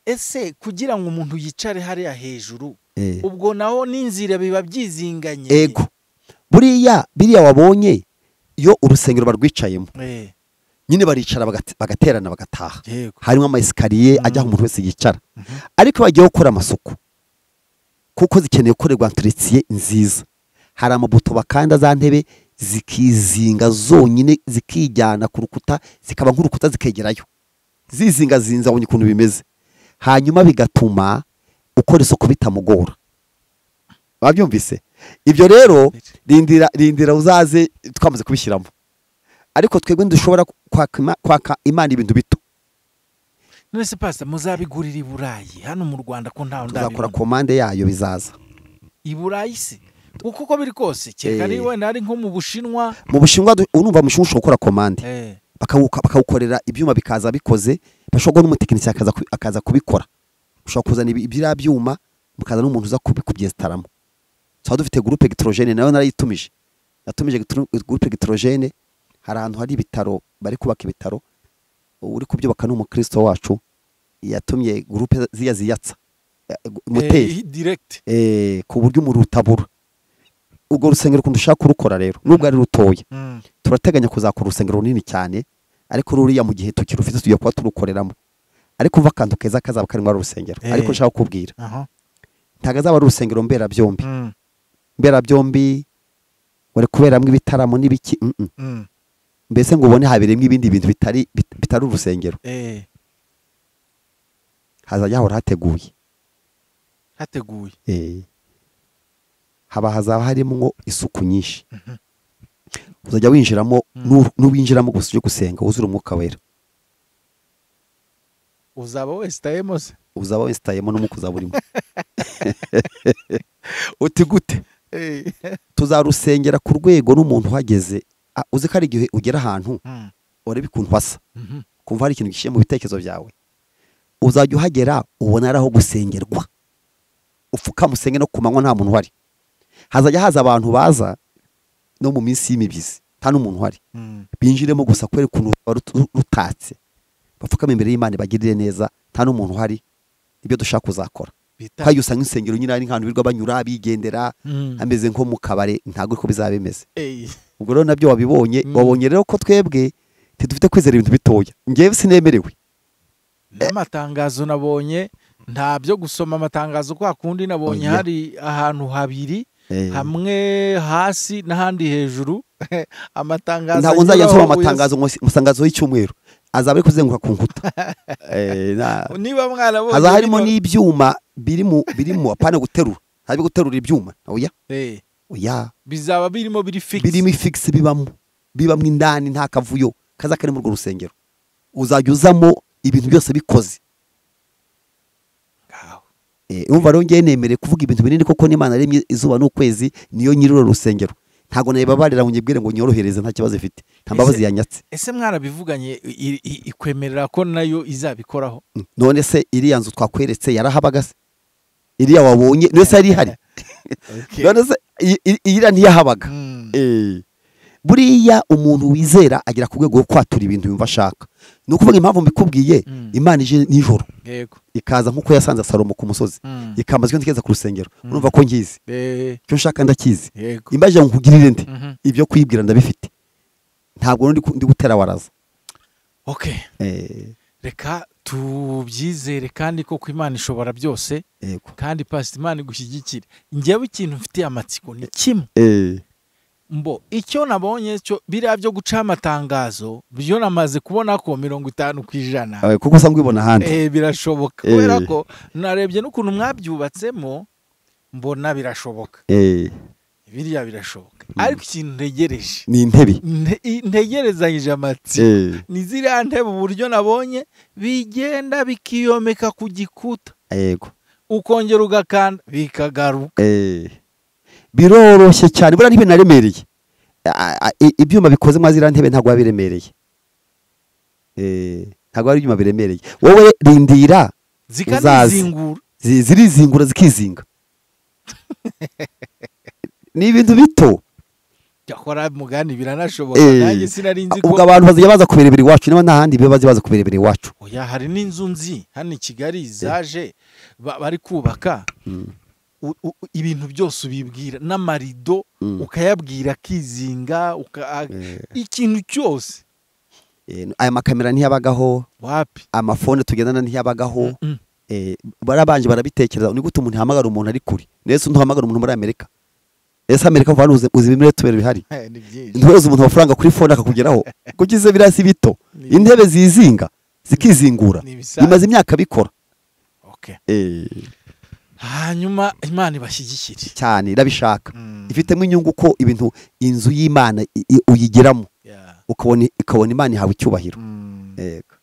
ese kugira ngo umuntu yicare hariya hejuru Eh, ubwo naho n'inzira biba byizinganye ego buriya biriya wabonye iyo urusengero barwicayemo Eh, nyine baricara bagate- bagaterana bagataha yego harimo amayesikariye ajya aho umuntu wese yicara ariko iyo bagiye gukora amasuku kuko zikeneye gukorerwa enteretiye nziza hari amabuto bakanda za ntebe zikizinga zonyine zikijyana ku rukuta zikaba nk'urukuta zikegerayo zizinga zinza abonye ukuntu bimeze hanyuma bigatuma ukora isuku bitamugora babyumvise ibyo rero rindira rindira uzaze twamaze kubishyiramo ariko twebwe ntidushobora kwaka ima- kwaka imana ibintu bito none se pastor muzabigurira i burayi hano mu rwanda ko ntawe tuzakora ndabibona komande yayo bizaza i burayi se kuko uko biri kose kereka Eh. niba wenda ari nko mu bushinwa mu bushinwa du- unumva mu bushinwa ushobora gukora komande eh, bakawuka- bakawukorera ibyuma bikaza bikoze bashobora guha n'umutekinisiye akaza ku- akaza kubikora ushobora kuzana ibi- biriya byuma mukaza n'umuntu uza kubi- kubyesitaramo tuba dufite gurupe gitorogene nayo narayitumije natumije gitru- gurupe gitorogene hari ahantu hari ibitaro bari kubaka ibitaro uri kubyubaka ni umukristo wacu yatumye gurupe ziya ziyatsa Eh, gu- moteri eh, direct eh, ku buryo umuriro utabura urwo rusengero ukuntu ushaka kurukora rero nubwo ari rutoya Mm. turateganya kuzakora urusengero runini cyane ariko ruriya mu gihe tukirufite tugiye kuba turukoreramo ariko umva akantu keza kazaba karimo ari urusengero Eh. ariko nshaka kukubwira Aha. ntabwo azaba ari urusengero mberabyombi Mm, mberabyombi wari kuberamo ibitaramo n'ibiki mm, mm. mm, mbese ngo ubone habereyemo ibindi bintu bitari bit- bitari urusengero eh, hazajya hahora hateguye hateguye Eh. haba hazaba harimo ngo isuku nyinshi uzajya winjiramo n'u- n'uwinjiramo gusa uje gusenga wuzura umwuka wera uzaba wesitayemo se uzaba wesitayemo n'umwuka uzaba urimo uti gute Eh. tuzarusengera ku rwego n'umuntu uhageze Ah, uzi ko hari igihe ugera ahantu Mm, urebe ukuntu hasa mhm. kumva hari ikintu gishyira mu bitekerezo byawe uzajya uhagera ubona ari aho gusengerwa upfukama usenge no ku manywa nta muntu uhari hazajya haza abantu baza no mu minsi y'imibyizi nta n'umuntu uhari Mm. binjiremo gusa kubera ukuntu ruba rutu- rutatse bapfukame imbere y'imana bagirire neza nta n'umuntu uhari nibyo dushaka kuzakora Bita- kandi usanga insengero nyine ari nk'ahantu birirwa banyura bigendera Mm. hameze nko mu kabare ntabwo ariko bizaba bimeze Eh, ubwo rero nabyo wabibonye Mm. wabonye rero ko twebwe ntidufite kwizera ibintu bitoya ngewe sinemerewe n'amatangazo nabonye nta byo gusoma amatangazo kwa kundi nabonye Oya. hari ahantu habiri Eh, hamwe hasi n'ahandi hejuru amatangazo ntabwo nzajya anyuraho nsoma uya- amatangazo ngo amatangazo y'icyumweru azaba ari kuzenguruka ku nkuta Eh, na- niba mwarabonye haza harimo bino- n'ibyuma biri mu biri mu apana guterura ntabwo guterura ibyuma oya Eh, oya bizaba birimo biri fix birimo ifigisi bibamo bibamo indani nta kavuyo kaza kari muri urwo rusengero uzajya uzamo ibintu byose bikoze Ngaho. Eh, urumva rero ngewe nemereye kuvuga ibintu binini koko n'imana yaremye izuba n'ukwezi niyo nyiri urwo rusengero ntabwo nayibabarira ngo nyibwire ngo nyorohereze nta kibazo ifite nta mbabazi yanyatse ese mwarabivuganye i- i- ikwemerera ko nayo izabikoraho none se iriya nzu twakweretse yarahabaga se iriya wabonye none se yari ihari none se i- i- iriya ntiyahabaga Mm. Eh, buriya umuntu wizera agera ku rwego rwo kwatura ibintu yumva ashaka ni ukuvuga impamvu mbikubwiye Mm. imana ije nijoro yego ikaza nk'uko yasanze salomo ku musozi Mm. ikamazwa ntigeza ku rusengero urumva ko ngizi Eh, icyo nshaka ndakizi yego imbaje ngo nkugirire nde Mhm. ibyo kwibwira ndabifite ntabwo ndi ku- ndi gutera waraza okay Eh, reka tubyizere kandi ko ku imana ishobora byose yego kandi pasita imana igushyigikire njyewe ikintu mfitiye amatsiko ni kimwe Eh, mbo icyo nabonye cyo biriya byo guca amatangazo byo namaze kubona ko mirongo itanu ku ijana eh, kuko usanga ubibona ahandi Eh, birashoboka Eh. kubera ko narebye n'ukuntu mwabyubatsemo mbona birashoboka Eh, biriya birashoboka ariko ikintu ntegereje ni intebe nte- ntegerezanyije amatsiko Eh, ni ziriya ntebe uburyo nabonye bigenda bikiyomeka ku gikuta yego ukongera ugakanda bikagaruka Eh, biroroshye cyane buriya ntebe naremereye A- a- i- ibyuma bikoze mwa ziriya ntebe ntabwo biba biremereye Eh, ntabwo ari ibyuma biremereye wowe rindira zikanizingura zi- zirizingura zikizinga ni ibintu bito cyakora mugani biranashoboka Eh. nanjye sinari nzi ubwo ko abantu bazajya baza kubirebera iwacu niba nta handi biba baza baza kubirebera iwacu oya hari n'inzu nzi hano i kigali zaje ba- bari kubaka u- u- ibintu byose ubibwira n'amarido Mm. ukayabwira akizinga uka- Eh. ikintu cyose Eh, aya makamera ntiyabagaho wapi amafone tugendana ntiyabagaho Mm. eh, barabanje barabitekereza ni gute umuntu yahamagara umuntu ari kure nese ntuhamagara umuntu muri amerika ese amerika vuba uzi uzi ibimera tubera bihari Eh, ni byinshi ntuhereze umuntu amafaranga kuri fone akakugeraho kuko ize biriya si bito Ni- intebe zizinga zikizingura ni ibisanzwe. bimaze imyaka bikora Okay. Eh, hanyuma imana ibashyigikire cyane irabishaka Mm. ifitemo inyungu ko ibintu inzu y'imana i- i- uyigeramo Yeah. ukabona ikabona imana ihawe icyubahiro Mm. yego